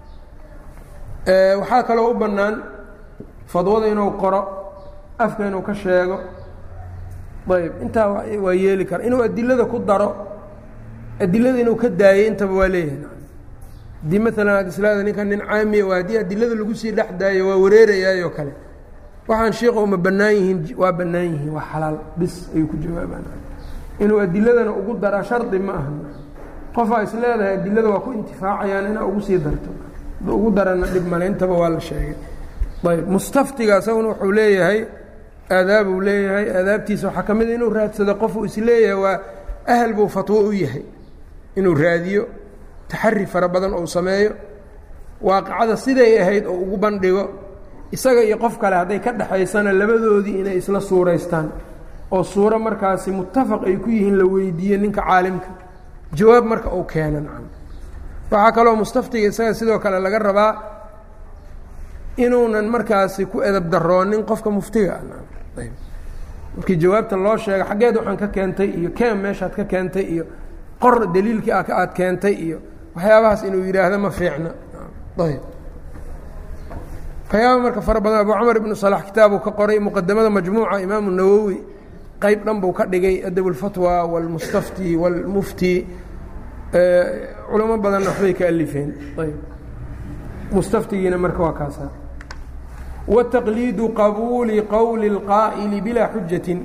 waxaa kaloo u bannaan fadwada inuu qoro afka inuu ka sheego ayb intaa waa yeeli kara inuu adilada ku daro adilada inuu ka daayo intaba waa leeyahay haddii maalan aad islaada ninkan nin caamiya waa haddii adilada lagu sii dhex daayo waa wareerayaayoo kale waxaan shiiqa uma bannaan yihiin waa bannaan yihiin waa xalaal bis ayuu ku jawaabaan inuu adiladana ugu daraa shardi ma aha qofaa is leedahay adilada waa ku intifaacayaan inaa ugu sii darto da ugu darana dhib male intaba waa la sheegay ayb mustaftiga isaguna wuxuu leeyahay aadaabuu leeyahay aadaabtiisa waxaa ka mid a inuu raadsado qofuu is leeyahay waa ahal buu fatwo u yahay inuu raadiyo taxari fara badan ou sameeyo waaqicada siday ahayd oo ugu bandhigo isaga iyo qof kale hadday ka dhexaysana labadoodii inay isla suuraystaan oo suuro markaasi muttafaq ay ku yihiin la weydiiye ninka caalimka jawaab marka uu keena nacam waxaa kaloo mustaftiga isaga sidoo kale laga rabaa inuunan markaasi ku edab daroonin qofka muftiga ah markii jawaabta loo sheega xaggeed waxaan ka keentay iyo keen meeshaad ka keentay iyo qor daliilkii aad keentay iyo waxyaabahaas inuu yidhaahdo ma fiicna ayb waxyaaba marka fara badan abu camar ibnu salax kitaabuu ka qoray muqadamada majmuuca imaamu nawowi qeyb dhan buu ka dhigay adab اlfatwa wاlmustafti wاlmufti culamo badanna waxbay ka alifeen ayb mustaftigiina marka waa kaasa wtaqliidu qabuuli qowli اlqaa'ili bilaa xujatin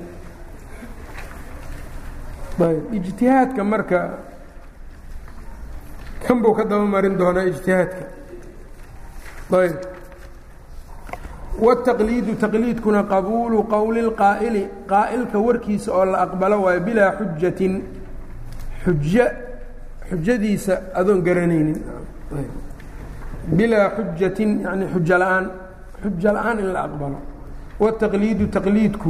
ayb ijtihaadka marka kan buu ka daba marin doonaa ijtihaadka ayb wالtaqliidu taqliidkuna qabuulu qowli اlqaa'ili qaa'ilka warkiisa oo la aqbalo waayo bilaa xujatin xujo xujadiisa adoon garanaynin bilaa xujatin yani xujo la-aan xujo la-aan in la aqbalo wالtaqliidu taqliidku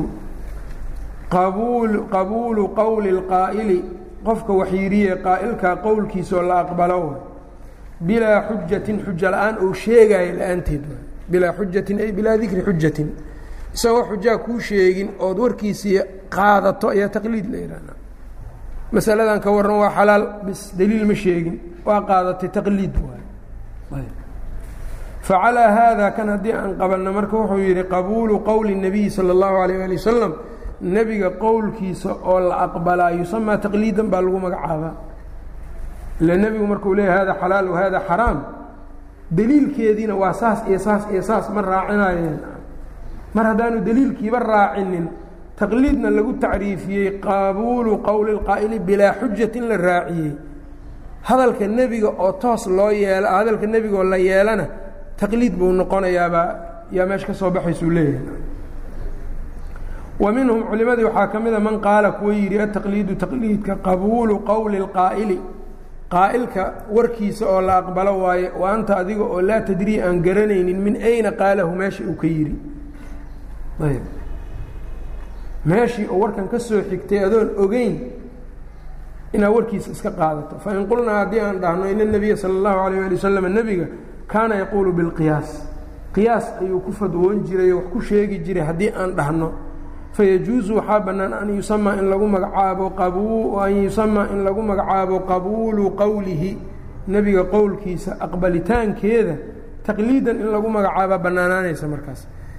qabuulu qowli اlqaa'ili qofka waxyiiriye qaa'ilkaa qowlkiisa oo la aqbalo bilaa xujatin xujo la-aan ou sheegaayo la-aanteed bilaa xujatin ay bilaa dikri xujatin isagoo xujaa kuu sheegin ood warkiisii qaadato ayaa taqliid la yidhaahdaa masaladan ka warran waa xalaal bis daliil ma sheegin waa qaadatay taqliid waay facalaa haada kan haddii aan qabanno marka wuxuu yidhi qabuulu qowli الnabiyi salى اllahu alayh ali wasalam nebiga qowlkiisa oo la aqbalaa yusamaa taqliidan baa lagu magacaabaa ila nebigu markuu leeyahy hada xalaal wa hada xaraam deliilkeediina waa saas iyo saas iyo saas ma raacinayeen mar haddaanu deliilkiiba raacinin taqliidna lagu tacriifiyey qabuulu qowli اlqaa'ili bilaa xujatin la raaciyey hadalka nebiga oo toos loo yeelo hadalka nebiga oo la yeelana taqliid buu noqonayaabaa yaa meesha ka soo baxaysuu leeyahay wa minhum culimadii waxaa ka mida man qaala kuwa yidhi ataqliidu taqliidka qabuulu qowli اlqaa'ili qaa'ilka warkiisa oo la aqbalo waaye wa anta adiga oo laa tadrii aan garanaynin min ayna qaalahu meesha uu ka yidhi ayb meeshii oo warkan ka soo xigtay adoon ogeyn inaad warkiisa iska qaadato fain qulnaa haddii aan dhahno ina nebiya sala allahu alayh ali wasalam nebiga kaana yaquulu bilqiyaas qiyaas ayuu ku fadwoon jiray oo wax ku sheegi jiray haddii aan dhahno fayajuusu waxaa bannaan an yusamaa in lagu magacaabo an yusamaa in lagu magacaabo qabuulu qowlihi nebiga qowlkiisa aqbalitaankeeda taqliidan in lagu magacaaba bannaanaanaysa markaas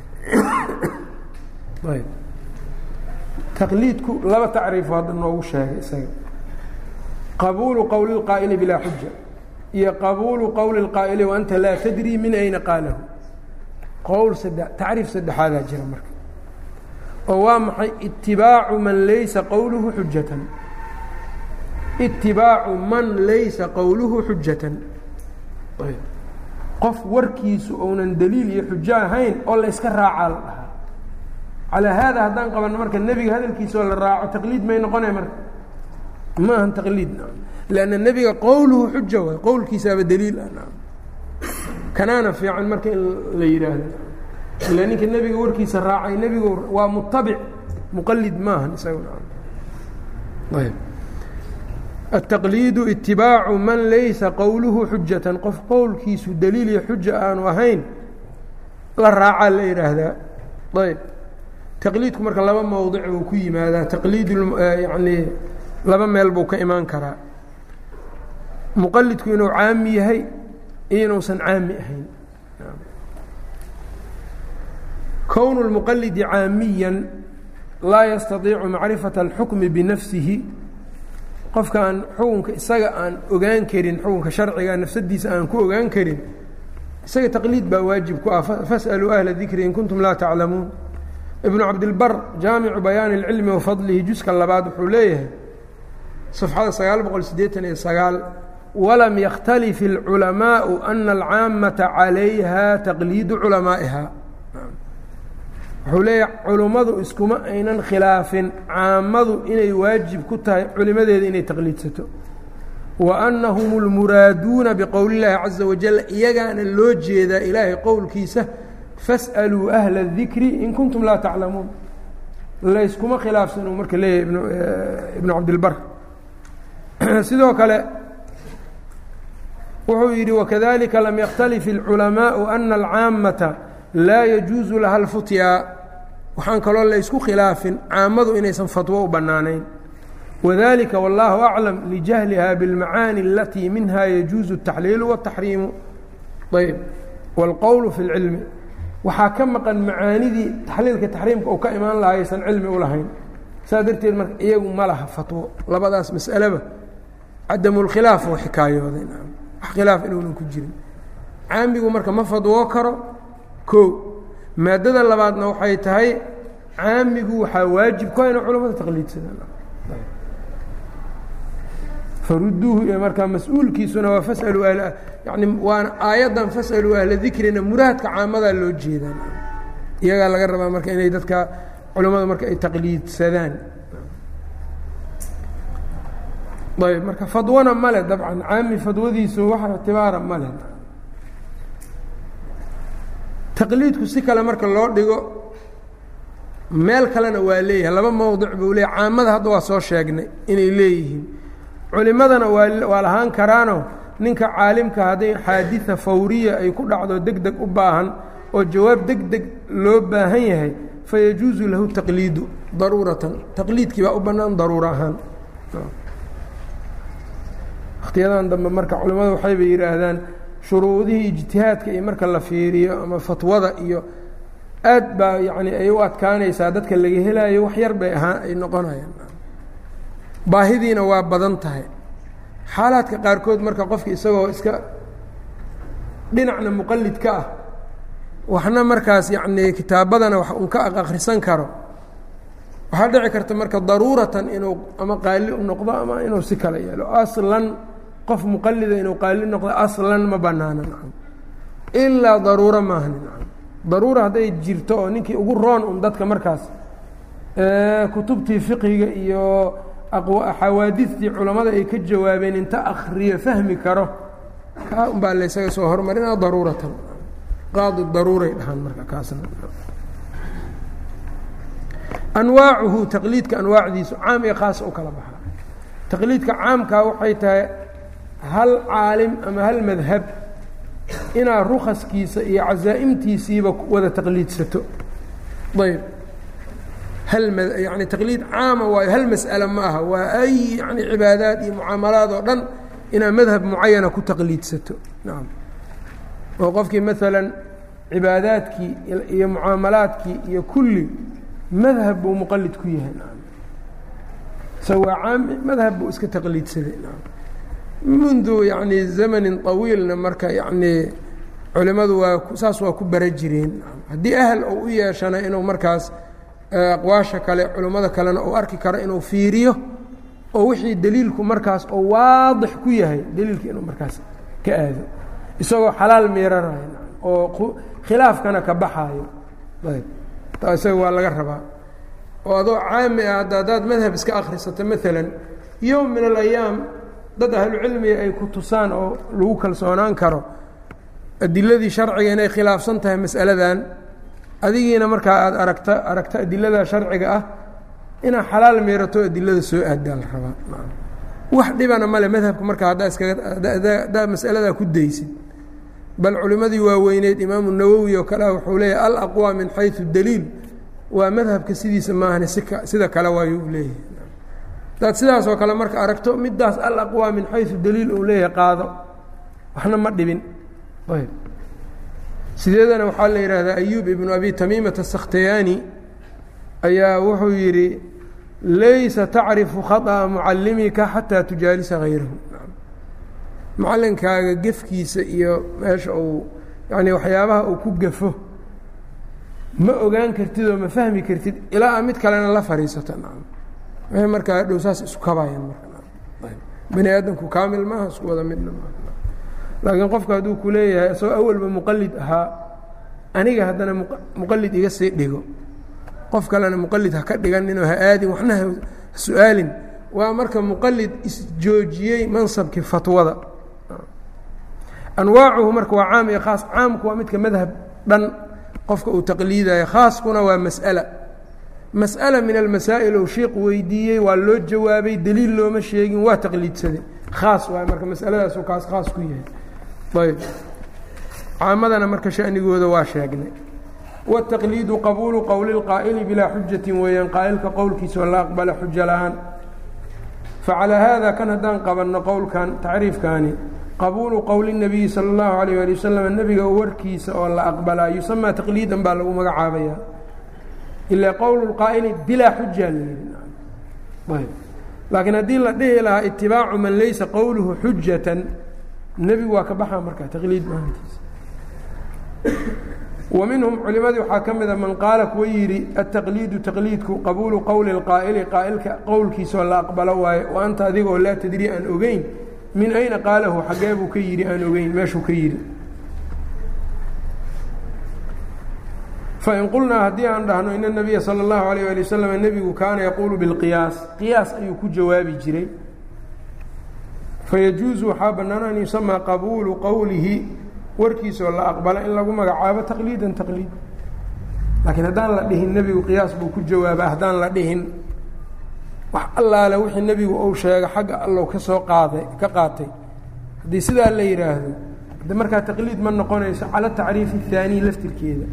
taqliidku laba tacriifo hadda noogu sheegay isaga qabuulu qowli اlqaa'ili bilaa xuja iyo qabuulu qowli اlqaa'ili waanta laa tadrii min ayna qaalahu qowl sadde tacriif saddexaadaa jira marka oo waa maxay itibaacu man laysa qowluhu xujatan itibaacu man laysa qowluhu xujatan qof warkiisu ounan daliil iyo xujo ahayn oo la yska raacaa la dhahaa calaa haada haddaan qabanno marka nebiga hadalkiisa oo la raaco taqliid may noqonay marka ma ahan taqliid lanna nebiga qowluhu xuja waay qowlkiisaaba daliil ah kanaana fiican marka in la yidhaahdo ila ninka nebiga warkiisa raacay nebigu waa mutabic muqalid maahan isagayb التqliid itibaacu man laysa qowluhu xujatan qof qowlkiisu daliil iyo xuja aanu ahayn la raacaa la yidhaahdaa ayb taqliidku marka laba mowdic buu ku yimaadaa taqliid yani laba meel buu ka imaan karaa muqalidku inuu caami yahay iyo inuusan caami ahayn kown اlmuqalidi caamiya laa yastaiicu macrifaة اlxukmi binafsihi qofka aan xukunka isaga aan ogaan karin xukunka sharciga nafsadiisa aan ku ogaan karin isaga taqliid baa waajib ku ah fasأluu ahla dikri in kuntum laa taclamuun ibnu cabdilbar jaamicu bayaani اlcilmi wafadlihi juska labaad wuxuu leeyahay صفxada sagaal boqol sideetan iyo sagaal walam yakhtalif اlculamaءu ana alcaamata calayha taqliidu culamaa'iha wuxuu leeyahay culummadu iskuma aynan khilaafin caamadu inay waajib ku tahay culimadeeda inay taqliidsato wa annahum اlmuraaduuna biqowli اllaahi caza wajal iyagaana loo jeedaa ilaahay qowlkiisa fas'aluu ahla الdikri in kuntum laa taclamuun layskuma khilaafsan uu marka leeyahay ibnu cabdilbar sidoo kale wuxuu yidhi wakadalika lam yakhtalif اlculamaءu ana alcaamata laa yajuusu laha اlfutya waxaan kaloo laysku khilaafin caamadu inaysan fatwo u bannaanayn wadalika wاllahu aclam lijahliha biاlmacaani alatii minha yajuusu الtaxliilu wالtaxriimu ayb wاlqowlu fi اlcilmi waxaa ka maqan macaanidii taxliilka taxriimka uu ka imaan lahaa aysan cilmi u lahayn saa darteed marka iyagu ma laha fatwo labadaas mas'aleba cadamulkhilaaf oo xikaayooday wax khilaaf inuunan ku jirin caamigu marka ma fadwoo karo koo maadada labaadna waxay tahay caamigu waxaa waajib ku ina culamada taqliidsadaan faruduuhu iyo markaa mas-uulkiisuna waa fasaluu ahla yani waana aayaddan fasaluu ahla dikrina muraadka caamadaa loo jeedaan iyagaa laga rabaa marka inay dadka culimmadu marka ay taqliidsadaan ayb marka fadwana male dabcan caami fadwadiisu wax ictibaara male taqliidku si kale marka loo dhigo meel kalena waa leeyahay laba mowdic buu leeyahy caamada hadda waa soo sheegnay inay leeyihiin culimadana waa waa lahaan karaano ninka caalimka hadday xaadida fawriya ay ku dhacdo deg deg u baahan oo jawaab deg deg loo baahan yahay fayajuuzu lahu taqliidu daruuratan taqliidkii baa u bannaan daruuro ahaan wakhtiyadan dambe marka culimmada waxayba yidhaahdaan shuruudihii ijtihaadka iyo marka la fiiriyo ama fatwada iyo aad baa yacni ay u adkaanaysaa dadka laga helaayo wax yar bay ahaan ay noqonayaan baahidiina waa badan tahay xaalaadka qaarkood marka qofka isagoo iska dhinacna muqalid ka ah waxna markaas yacnii kitaabadana wax un ka akhrisan karo waxaa dhici karta marka daruuratan inuu ama qaali u noqdo ama inuu si kale yeelo aslan qof muqalida inuu qaali noqdo aslan ma banaana nacam ilaa daruuro maahani nacam daruura hadday jirto oo ninkii ugu roon un dadka markaas kutubtii fiqiga iyo xawaadistii culammada ay ka jawaabeen inta akriyo fahmi karo kaa un baa laysaga soo hormarinaa daruuratan qaadi daruuray dhahaan marka kaasna anwaacuhu taqliidka anwaacdiisu caam iyo khaas u kala baxaa taqliidka caamkaa waxay tahay hal caalim ama hal madhab inaad rukaskiisa iyo casaa'imtiisiiba wada taqliidsato ayb hal m yani taqliid caama waayo hal mas'ale ma aha waa ay yani cibaadaad iyo mucaamalaad oo dhan inaad madhab mucayana ku taqliidsato nacam oo qofkii maalan cibaadaadkii iyo mucaamalaadkii iyo kulli madhab buu muqalid ku yahay nacam isaga waa caami madhab buu iska taqliidsaday nacam mundu yani zamanin طawiilna marka yani culimadu waa saas waa ku bara jireen haddii ahl ou u yeeshana inuu markaas aqwaasha kale culimmada kalena uu arki karo inuu fiiriyo oo wixii deliilku markaas oo waadix ku yahay deliilka inuu markaas ka aado isagoo xalaal miiranayo oo khilaafkana ka baxaayo ayb taa isaga waa laga rabaa oo adoo caami ah hadda haddaad madhab iska akhrisato maalan yowm min alayaam dad ahlucilmiga ay ku tusaan oo lagu kalsoonaan karo adiladii sharciga inay khilaafsan tahay mas'aladan adigiina markaa aada aragta aragta adilada sharciga ah inaad xalaal miirato adilada soo aadaa la rabaa wax dhibana male madhabka markaa haddaa iskaga haddaa masaladaa ku daysid bal culimmadii waaweyneyd imaamu nawowi oo kale wuxuu leeyahay alaqwى min xayثu daliil waa madhabka sidiisa maahane sika sida kale waayu u leeyahay hadaad sidaas oo kale marka aragto midaas alaqwى min xayثu daliil uu leeyahay qaado waxna ma dhibin ayb sideedana waxaa la yidhaahdaa ayub ibnu abi tamiimata sakhtayaani ayaa wuxuu yidhi laysa tacrifu khaطأa mucalimika xataa tujaalisa hayrahu macalinkaaga gefkiisa iyo meesha uu yani waxyaabaha uu ku gafo ma ogaan kartid oo ma fahmi kartid ilaa a mid kalena la fadhiisato nacam markaa dhow saas isu kabayan marka bani aadamku kaamil maaha isku wada midna maaha laakiin qofka hadduu ku leeyahay isagoo awalba muqalid ahaa aniga haddana muqalid iga sii dhigo qof kalena muqalid ha ka dhiganinoo ha aadin waxna ha su-aalin waa marka muqalid isjoojiyey mansabkii fatwada anwaacuhu marka waa caam iyo khaas caamku waa midka madhab dhan qofka uu taqliidayo khaaskuna waa mas'ala mas'ala min almasaa'il ou sheikh weydiiyey waa loo jawaabay deliil looma sheegin waa taqliidsaday khaas waay marka masaladaasuu kaas khaas ku yahay ayb caamadana marka shanigooda waa sheegnay wالتaqliidu qabuulu qowli اlqaa'ili bilaa xujati weeyaan qaa'ilka qowlkiisa la aqbala xujo la-aan facalaa haada kan haddaan qabanno qowlkan tacriifkaani qabuulu qowli الnabiyi salى اllahu alayه ali wasalam nebiga warkiisa oo la aqbalaa yusamaa taqliidan baa lagu magacaabaya ilaa qowl اlqaa'ili bilaa xuja layihi laakiin haddii la dhihi lahaa itibaacu man laysa qowluhu xujatan nebigu waa ka baxaa markaa taqliid maahantiisa wa minhum culimadii waxaa ka mida man qaala kuwa yidhi ataqliidu taqliidku qabuulu qowli اlqaa'ili qaa'ilka qowlkiisaoo la aqbalo waaye wa anta adigoo laa tadri aan ogeyn min ayna qaalahu xaggee buu ka yidhi aan ogeyn meeshuu ka yidhi fain qulnaa haddii aan dhahno in الnabiya salى اllahu alayh ali wasalam nebigu kaana yaquulu biاlqiyaas qiyaas ayuu ku jawaabi jiray fayajuuzu waxaa bannaan an yusamaa qabuulu qowlihi warkiisoo la aqbala in lagu magacaabo taqliidan taqliid laakiin haddaan la dhihin nebigu qiyaas buu ku jawaaba haddaan la dhihin wax allaale wixii nebigu uu sheego xagga allow ka soo qaaday ka qaatay haddii sidaa la yidhaahdo de markaa taqliid ma noqonayso cala tacriif الthaaniy laftirkeeda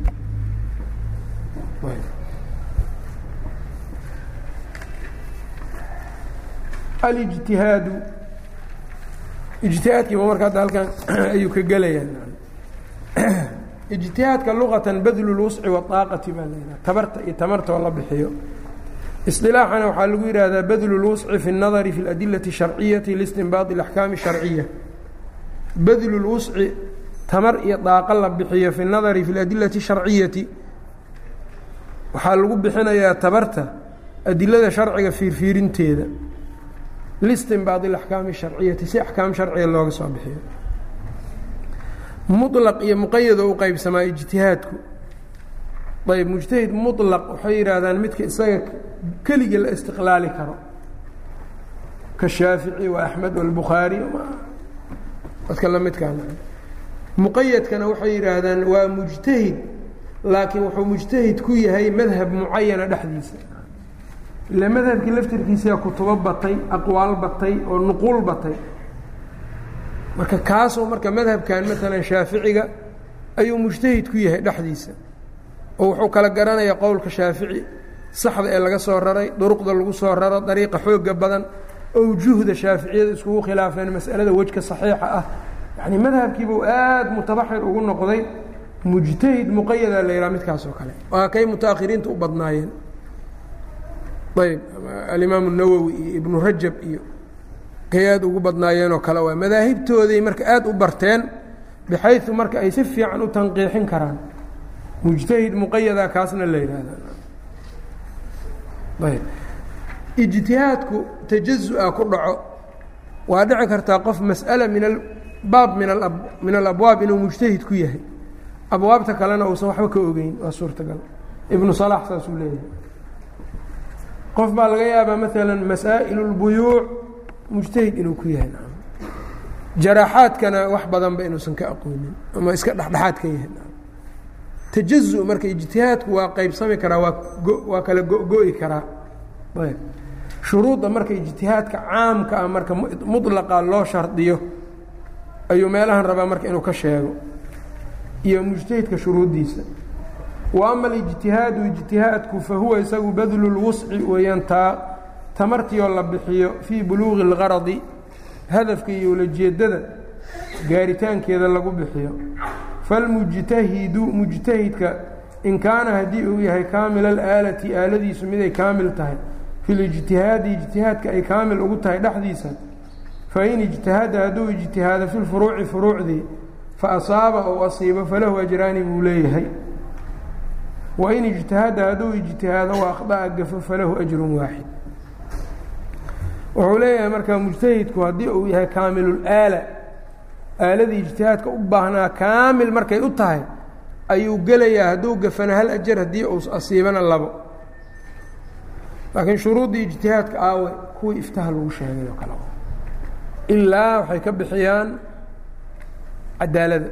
alijtihaadu ijtihaadkiiba marka hadda halkan ayuu ka gelayaa ijtihaadka luqatan badlu lwusci waaaqati baa la yidhaha tabarta iyo tamartoo la bixiyo isilaaxana waxaa lagu yidhaahdaa badlu lwusci fi اnadari fi اladilati الsharciyati listinbaadi اlaxkaami الsharciya badlu lwusci tamar iyo daaqo la bixiyo fi اnadari fi اladilati الsharciyati waxaa lagu bixinayaa tabarta adilada sharciga fiirfiirinteeda listinbaadi اlaxkaami الsharciyati si axkaam sharciga looga soo bixiyo mulaq iyo muqayado u qeybsamaa ijtihaadku ayb mujtahid mulaq waxay yidhaahdaan midka isaga keliga la istiqlaali karo ka shaafici wa axmed walbukhaari dadka la midkaa muqayadkana waxay yidhaahdaan waa mujtahid laakiin wuxuu mujtahid ku yahay madhab mucayana dhexdiisa ila madhabkii laftirkiisaa kutubo batay aqwaal batay oo nuquul batay marka kaasoo marka madhabkan maalan shaaficiga ayuu mujtahid ku yahay dhexdiisa oo wuxuu kala garanayaa qowlka shaafici saxda ee laga soo raray duruqda lagu soo raro dariiqa xooga badan owjuhda shaaficiyada iskugu khilaafeen masalada wejka saxiixa ah yacni madhabkiibuu aada mutabaxir ugu noqday mujtahid muqayadaa la yidhaha midkaas oo kale waa kay mutaakhiriinta u badnaayeen ayb alimaamu nawowi iyo ibnu rajab iyo kay aada ugu badnaayeenoo kale waa madaahibtooday marka aada u barteen bixayu marka ay si fiican u tanqiixin karaan mujtahid muqayada kaasna la yidhaahda ayb ijtihaadku tajazu-a ku dhaco waa dhici kartaa qof mas'ala min abaab min a min alabwaab inuu mujtahid ku yahay abwaabta kalena uusan waxba ka ogeyn waa suurtagal ibnu salax saasuu leeyahay qof baa laga yaabaa maalan masaa'il اlbuyuuc mujtahid inuu ku yahay jaraaxaadkana wax badanba inuusan ka aqoonin ama iska dhexdhexaad ka yahay tajazu marka ijtihaadku waa qeybsami karaa waa waa kala go-go-i karaa ayb shuruudda marka ijtihaadka caamka ah marka mudlaqa loo shardiyo ayuu meelahan rabaa marka inuu ka sheego iyo mujtahidka shuruuddiisa wa ama alijtihaadu ijtihaadku fa huwa isagu badlu lwusci weeyaan taa tamartioo la bixiyo fii buluuqi اlgaradi hadafka iyo ulajeedada gaaritaankeeda lagu bixiyo falmujtahidu mujtahidka in kaana haddii uu yahay kaamil alaalati aaladiisu miday kaamil tahay fi lijtihaadi ijtihaadka ay kaamil ugu tahay dhexdiisa fain ijtahada hadduu ijtihaado fi lfuruuci furuucdii faasaaba ou asiibo falahu ajraani buu leeyahay wain ijtahada hadduu ijtihaado wa akhda'a gafo falahu ajrun waaxid wuxuu leeyahay marka mujtahidku haddii uu yahay kaamilulaala aaladii ijtihaadka u baahnaa kaamil markay u tahay ayuu gelayaa hadduu gafana hal ajar haddii uu asiibana labo laakiin shuruuddii ijtihaadka aawe kuwii iftaha lagu sheegay oo kale ilaa waxay ka bixiyaan cadaalada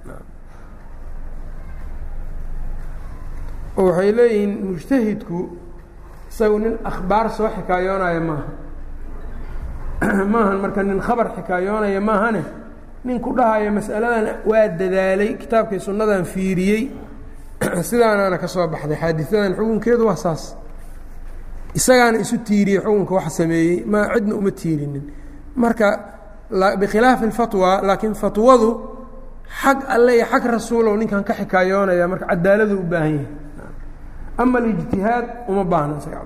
oo waxay leeyihiin mujtahidku isagu nin akhbaar soo xikaayoonaya maaha maahan marka nin khabar xikaayoonaya maahane nin ku dhahaya mas'aladan waa dadaalay kitaabkii sunnadan fiiriyey sidaanaana ka soo baxday xaadisadan xukunkeedu waa saas isagaana isu tiiriyey xukunka waxa sameeyey ma cidna uma tiirinin marka bikhilaafi اlfatwa laakiin fatwadu xag alle iyo xag rasuulow ninkan ka xikaayoonaya marka cadaaladu u baahan yahay ama alijtihaad uma baahna isaga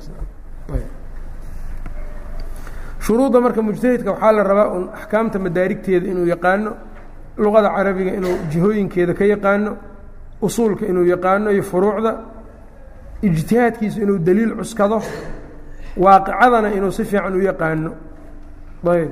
cadaaladashuruudda marka mujtahidka waxaa la rabaa un axkaamta madaarigteeda inuu yaqaano luqada carabiga inuu jihooyinkeeda ka yaqaano usuulka inuu yaqaano iyo furuucda ijtihaadkiisu inuu daliil cuskado waaqicadana inuu si fiican u yaqaano ayb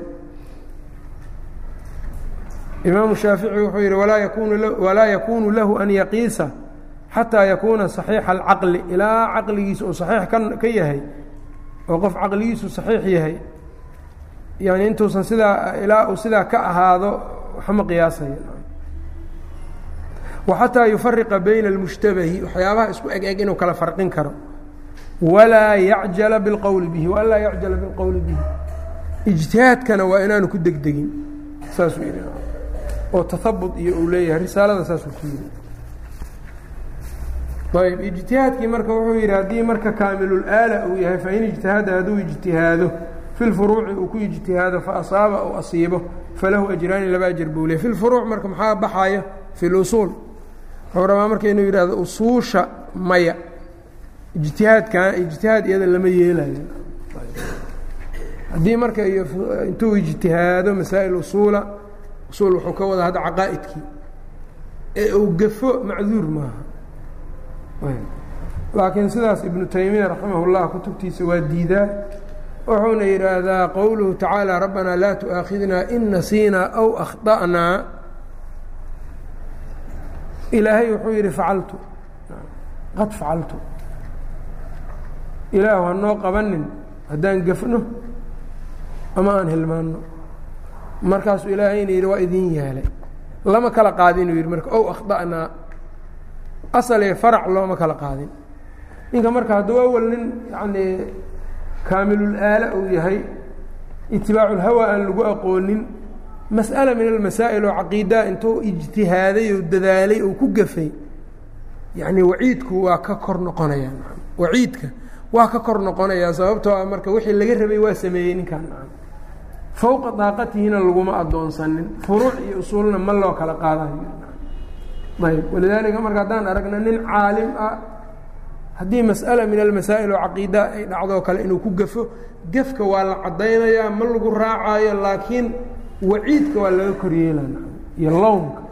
imaamu shaafici wuxuu yidhi walaa yakunu walaa yakunu lahu an yaqiisa xataa yakuuna صaxiixa alcaqli ilaa caqligiisa uu saxiix ka yahay oo qof caqligiisu saxiix yahay yani intuusan sidaa ilaa uu sidaa ka ahaado waxma qiyaasaya waxataa yufariqa bayna اlmushtabahi waxyaabaha isku eg eg inuu kala farqin karo walaa yacjala biاlqowli bihi walaa yacjala biاlqowli bihi ijtihaadkana waa inaanu ku degdegin saasuu yidhi oo tahabut iyo uu leeyahay risaalada saasuu ku yidhi ayb ijtihaadkii marka wuxuu yidhi haddii marka kaamilulaala uu yahay fain ijtihada hadduu ijtihaado fi lfuruuci uu ku ijtihaado faasaaba ou asiibo falahu ajraani laba ajar buu ley fi lfuruuc marka maxaa baxaya fi lusuul wuxuu rabaa marka inuu yidhahdo usuusha maya ijtihaadkan ijtihaad iyada lama yeelayo haddii marka intuu ijtihaado masaa'il usuula usuul wuxuu ka wada hadda caqaa'idkii ee uu gafo macduur maaha laakiin sidaas ibnu taymiya raximah اllah kutubtiisa waa diidaa wuxuuna yidhaahdaa qowluhu tacaala rabbanaa laa tu'aakhidnaa in nasiinaa aw akhda'naa ilaahay wuxuu yidhi facaltu qad facaltu ilaahu hanoo qabanin haddaan gafno ama aan hilmaanno markaasuu ilaahayna yidhi waa idin yeelay lama kala qaadin inuu yidhi marka ow akhda'naa asalee farac looma kala qaadin ninka marka hadduu awal nin yacnii kaamilulaala uu yahay itibaaculhawa aan lagu aqoonin mas'ala min almasaa'il oo caqiidaa intuu ijtihaaday oo dadaalay oo ku gafay yacnii waciidku waa ka kor noqonayaa waciidka waa ka kor noqonayaa sababtoo ah marka wixii laga rabay waa sameeyey ninkaan fowqa daaqatihina laguma addoonsanin furuuc iyo usuulna ma loo kala qaadayo ayb walidaalika marka haddaan aragna nin caalim ah haddii mas'ala min almasaa'il oo caqiida ay dhacdoo kale inuu ku gafo gefka waa la caddaynayaa ma lagu raacaayo laakiin waciidka waa laga koryeelana iyo lownka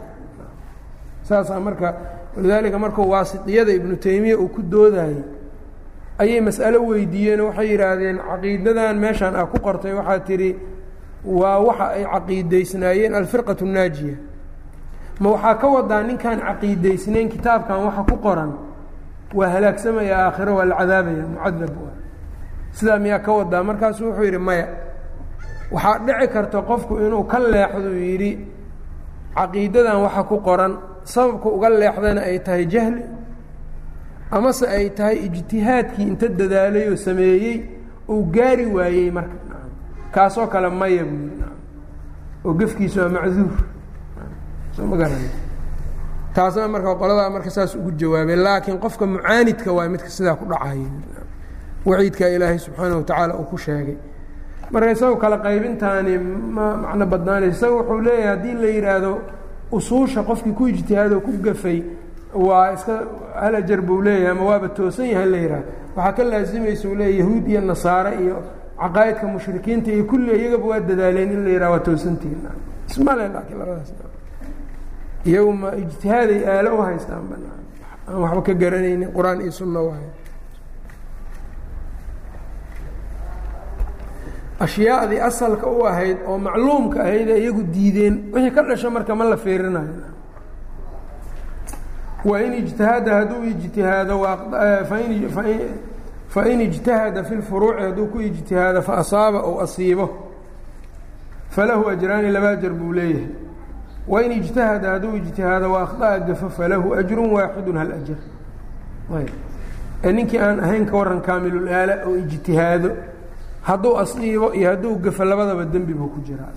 saasaa marka walidaalika markuu waasitiyada ibnu taymiya uu ku doodayey ayay mas'alo weydiiyeen oo waxay yidhaahdeen caqiidadan meeshaan ah ku qortay waxaa tidhi waa waxa ay caqiidaysnaayeen alfirqatu naajiya ma waxaa ka wadaa ninkaan caqiidaysnayn kitaabkan waxa ku qoran waa halaagsamaya aakhiro waa la cadaabaya mucadab sidaa miyaa ka wadaa markaasu wuxuu yidhi maya waxaa dhici karta qofku inuu ka leexdu yidhi caqiidadan waxa ku qoran sababka uga leexdana ay tahay jahli amase ay tahay ijtihaadkii inta dadaalay oo sameeyey uu gaari waayey marka kaasoo kale maya buu yidhi oo gefkiisu waa macduur soo ma garana taasna marka qoladaa marka saas ugu jawaabay laakiin qofka mucaanidka waa midka sidaa ku dhacay waciidkaa ilaahay subxaana wa tacaala uu ku sheegay marka isago kale qaybintaani ma macno badnaanayso isaga wuxuu leeyahay haddii la yidhaahdo usuusha qofkii ku ijtihaado ku gafay waa iska halajar buu leeyahay ama waaba toosan yahay la yidhahdo waxaa ka laasimaysa uu leeya yahuud iyo nasaare iyo caqaa'idka mushrikiinta iyo kulli iyagaba waa dadaaleen in la yidhaha waa toosantihin ismale laakiin labadaas iyagu ma ijtihaaday aalo u haystaan banaan aan waxba ka garanaynin qur-aan iyo sunna waay ashyaadii asalka u ahayd oo macluumka ahayd ee iyagu diideen wixii ka dhasho marka ma la fiirinayo wain ijtihada hadduu ijtihaado fain ijtahada fi lfuruuci hadduu ku ijtihaado faasaaba ou asiibo falahu ajraani laba ajar buu leeyahay wain ijtahada hadduu ijtihaado waakطa'a gafo falahu ajru waaxidu hal ajar ninkii aan ahayn ka waran kaamilulaala oo ijtihaado hadduu asiibo iyo hadduu gafo labadaba dembi buu ku jiraa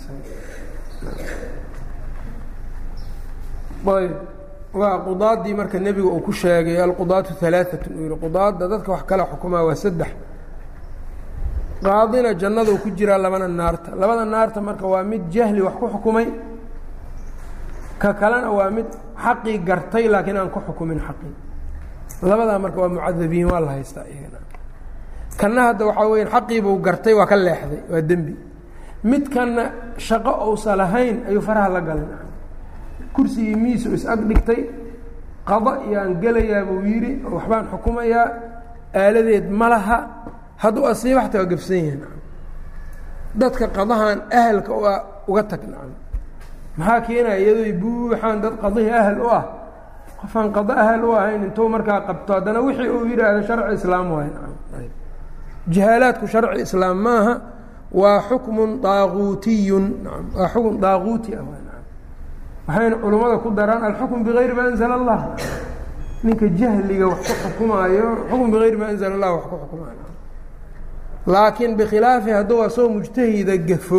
ayb waa qudaadii marka nebiga uu ku sheegay alqudaatu alaaatun uu yihi qudaadda dadka wax kala xukumaa waa saddex qaadina jannaduu ku jiraa labana naarta labada naarta marka waa mid jahli wax ku xukumay ka kalena waa mid xaqii gartay laakiin aan ku xukumin xaqii labadaa marka waa mucadabiin waa la haystaa iyagana kanna hadda waxaa weya xaqiibuu gartay waa ka leexday waa dembi midkanna shaqo ousa lahayn ayuu faraha la galay kursigii miisu is-ag dhigtay qada iyaan gelayaa buu yidhi oo waxbaan xukumayaa aaladeed ma laha hadduu asiiba xataa waa gafsan yahin dadka qadahan ahalka u ah uga tag nacam maxaa keenaya iyadooy buuxaan dad qadihii ahal u ah qofaan qado ahal u ahayn intuu markaa qabto haddana wixii uu yidhaahdo sharci islaam waay jihaalaadku sharci islaam maaha waa xukmun daaquutiyun waa xukun daaquuti ah waxayna culummada ku daraan alxukm bigayri ma anzala allah ninka jahliga wax ku xukumaayo xukm bigayri ma anzala allah wax ku xukumaayo laakiin bikhilaafi hadduu asoo mujtahida gafo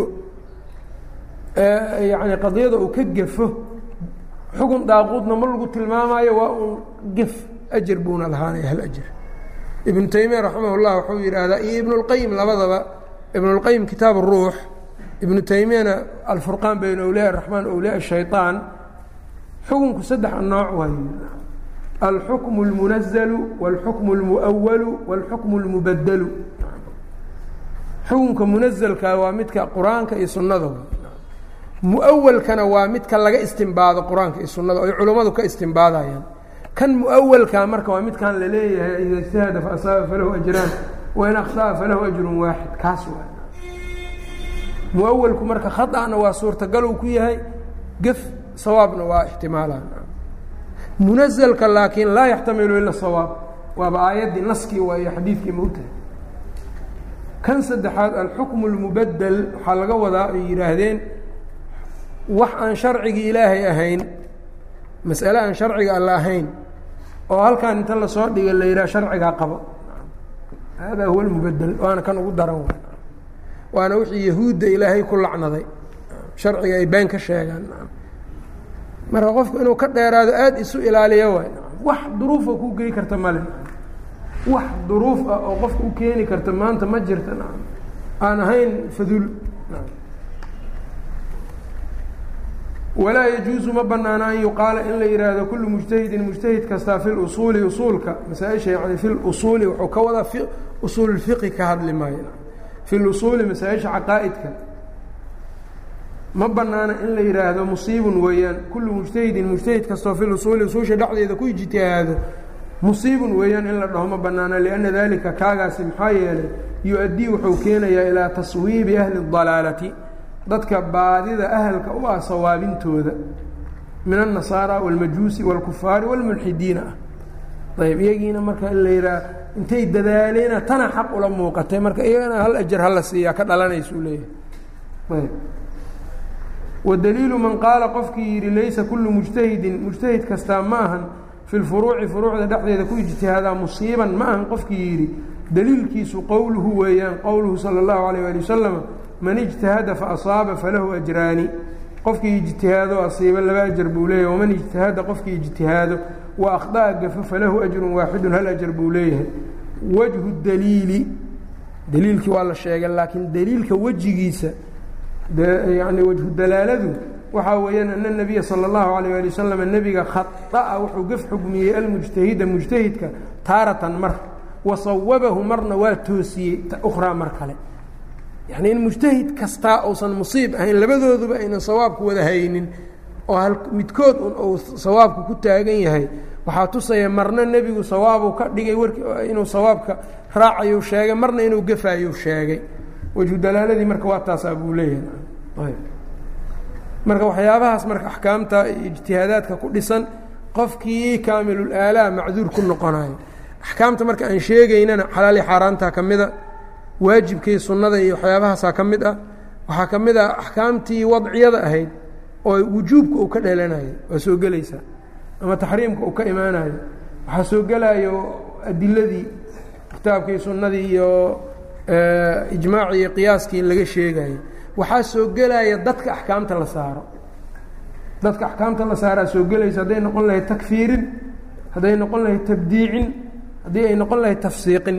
yani qadiyada uu ka gafo xukun daaquudna ma lagu tilmaamaayo waa un gef ajar buuna lahaanaya hal ajar ibnu taymiya raximah llah wuxuu yidhaahdaa iyo ibnu اlqayim labadaba ibn اlqayim kitaab الruux ibnu taymiyana alfurqaan bayna awliya الraxmaan awliya الshayطaan xukunku saddex nooc waay alxukm اlmunazalu wاlxukm اlmuأwalu wاlxukm اlmubadelu xukunka munazalka waa midka qur-aanka iyo sunnada muawalkana waa midka laga istimbaado qur-aanka iyo sunnada oy culummadu ka istimbaadayaan kan muawalka marka waa midkan la leeyahay ida ijtahada faasaaba falahu ajraan wain akhطa'a falahu ajrun waaxid kaas waa muawalku marka khaطأna waa suurtagal uu ku yahay gef sawaabna waa ixtimaala munazalka laakiin laa yaxtamilu ila sawaab waaba aayaddii naskii waa iyo xadiidkii mowtaha kan saddexaad alxukmu اlmubadel waxaa laga wadaa ay yidhaahdeen wax aan sharcigii ilaahay ahayn mas'ale aan sharciga alla ahayn oo halkan inta lasoo dhiga la yidhaha sharcigaa qabo hada huwa lmubadel waana kan ugu daran wa waana wixii yahuudda ilaahay ku lacnaday sharciga ay been ka sheegaan marka qofku inuu ka dheeraado aada isu ilaaliyo waay wax duruufa ku gey karta male wax duruuf ah oo qofka u keeni karta maanta ma jirta aan ahayn fadul walaa yajuusu ma banaana an yuqaala in la yihaahdo kullu mujtahidin mujtahid kastaa fi lusuuli usuulka masaa-isha yani fi lusuuli wuxuu ka wadaa usuulfiqi ka hadli maayo fi lusuuli masaa-isha caqaa'idka ma banaana in la yihaahdo musiibun weeyaan kullu mujtahidin mujtahid kastoo fi lusuuli usuusha dhexdeeda ku ijtihaado musiibun weeyaan in la dhaho ma banaana lianna dalika kaagaasi maxaa yeelay yu-addii wuxuu keenayaa ilaa taswiibi ahli اdalaalati dadka baadida ahalka u ah sawaabintooda min الnasaara wاlmajuusi wاlkufaari wاlmulxidiina ah ayb iyagiina marka in la yidhaha intay dadaaleena tana xaq ula muuqatay marka iyagana hal ajar hala siiyaa ka dhalanaysu leeyahay ayb wadaliilu man qaala qofkii yidhi laysa kullu mujtahidin mujtahid kastaa ma ahan fi lfuruuci furuucda dhexdeeda ku ijtihaadaa musiiban ma ahan qofkii yidhi daliilkiisu qowluhu weeyaan qowluhu salى اllahu alayh ali wasalam man ijtahada faasaaba falahu ajraani qofkii ijtihaado asiiba laba ajar buu leeyahay waman ijtahada qofkii ijtihaado wa akhطa'a gafo falahu ajrun waaxidun hal ajar buu leeyahay wajhu daliili daliilkii waa la sheegay laakiin daliilka wejigiisa yani wajhu dalaaladu waxaa weeyaan ana nabiya salى اllahu alayh ali wasalam nebiga khaطa'a wuxuu gaf xugmiyey almujtahida mujtahidka taaratan mar wasawabahu marna waa toosiyey ukhraa mar kale yacni in mujtahid kastaa uusan musiib ahayn labadooduba aynan sawaabku wada haynin oo hal midkood un uu sawaabku ku taagan yahay waxaa tusaya marna nebigu sawaabuu ka dhigay warki inuu sawaabka raacayuu sheegay marna inuu gafaayuu sheegay wejhu dalaaladii marka waa taasaa buu leeyahay marka waxyaabahaas marka axkaamta ijtihaadaadka ku dhisan qofkii kaamilul aalaa macduur ku noqonayo axkaamta marka aan sheegaynana xalaali xaaraantaa ka mida waajibkii sunnada iyo waxyaabahaasaa ka mid ah waxaa ka mid ah axkaamtii wadciyada ahayd oo wujuubka uu ka dhelanayo waa soo gelaysaa ama taxriimka uu ka imaanayo waxaa soo gelayo adiladii kitaabkii sunnadii iyo ijmaacii iyo qiyaaskii laga sheegayo waxaa soo gelaya dadka axkaamta la saaro dadka axkaamta la saaraa soo gelaysa hadday noqon lahayd takfiirin hadday noqon lahayd tabdiicin haddii ay noqon lahayd tafsiiqin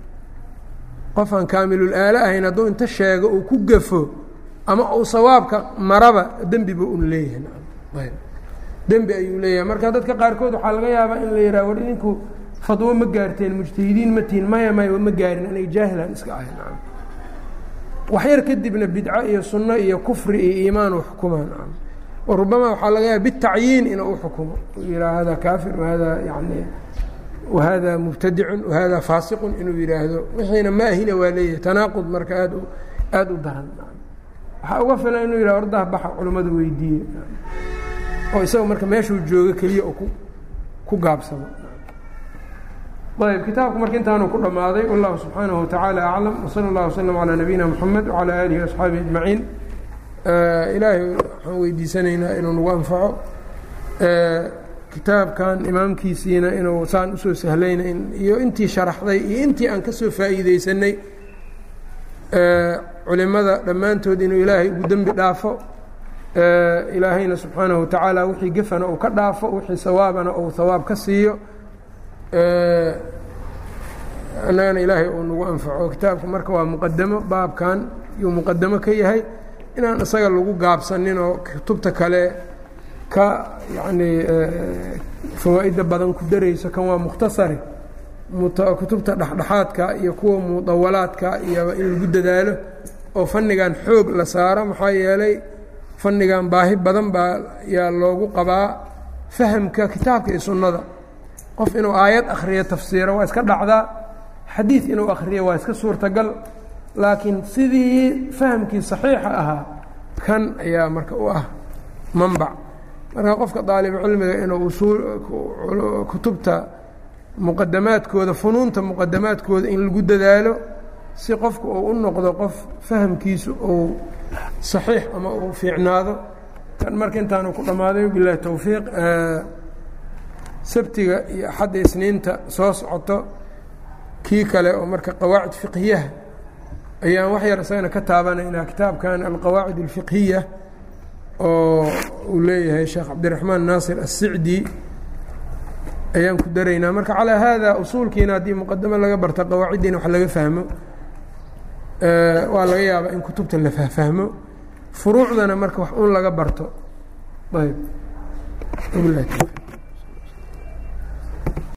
qof aan kaamilul aalo ahayn hadduu inta sheego uu ku gafo ama uu sawaabka maraba dembiba un leeyahay dembi ayuu leeyahay marka dadka qaarkood waxaa laga yaabaa in la yidhaha war idinku fadwo ma gaarteen mujtahidiin ma tihin maya maya ma gaarin aniga jaahilaan iska ahay nacam waxyar kadibna bidco iyo sunno iyo kufri iyo iimaan u xukumaa nacam wa rubama waxaa laga yaaba bitacyiin inuu u xukumo yihaa hada kaafir wahada yani wahada mubtadicun wahada faasiqun inuu yidhaahdo wixiina ma ahina waa leeyahay tanaaqud marka aad aada u daran waxaa uga filan inuu yidhah ordaha baxa culimmada weydiiye oo isaga marka meeshuu joogo keliya ku ku gaabsado ayb kitaabku marka intaanu ku dhammaaday wallahu subxaanaه wataعaalى aclam wslى اllah wslm calى nabiyina mxamed wعalى alihi وaصxaabihi ajmaciin ilaahay waxaan weydiisanaynaa inuu nagu anfaco kitaabkan imaamkiisiina inuu saan usoo sahlayna iyo intii sharaxday iyo intii aan ka soo faa'iideysanay culimada dhammaantood inuu ilaahay ugu dembi dhaafo ilaahayna subxaanaه watacaala wixii gefana uu ka dhaafo wixii sawaabana uu hawaab ka siiyo annagana ilaahay uu nagu anfaco kitaabka marka waa muqadamo baabkan yuu muqadamo ka yahay inaan isaga lagu gaabsanin oo kutubta kale ka yacnii fawaa'idda badan ku darayso kan waa mukhtasari kutubta dhexdhexaadka iyo kuwa mudawalaadka iyo in lagu dadaalo oo fannigan xoog la saaro maxaa yeelay fannigan baahi badan baa yaa loogu qabaa fahamka kitaabka iyo sunnada qof inuu aayad akhriyo tafsiiro waa iska dhacdaa xadiid inuu akhriyo waa iska suurtagal laakiin sidii fahamkii saxiixa ahaa kan ayaa marka u ah manbac marka qofka daalibucilmiga inuu usuul kutubta muqadamaadkooda funuunta muqadamaadkooda in lagu dadaalo si qofku uu u noqdo qof fahamkiisu uu saxiix ama uu fiicnaado kan marka intaanu ku dhammaaday bilahi towfiiq sabtiga iyo axadda isniinta soo socoto kii kale oo marka qawaacid fiqhiyaha ayaan wax yar isagana ka taabanaynaa kitaabkan alqawaacid alfiqhiya oo uu leeyahay sheekh cabdiraxmaan naasir assicdi ayaan ku daraynaa marka calaa haada usuulkiina haddii muqadamo laga barto qawaaciddiina wax laga fahmo waa laga yaabaa in kutubta la fahfahmo furuucdana marka wax un laga barto ayb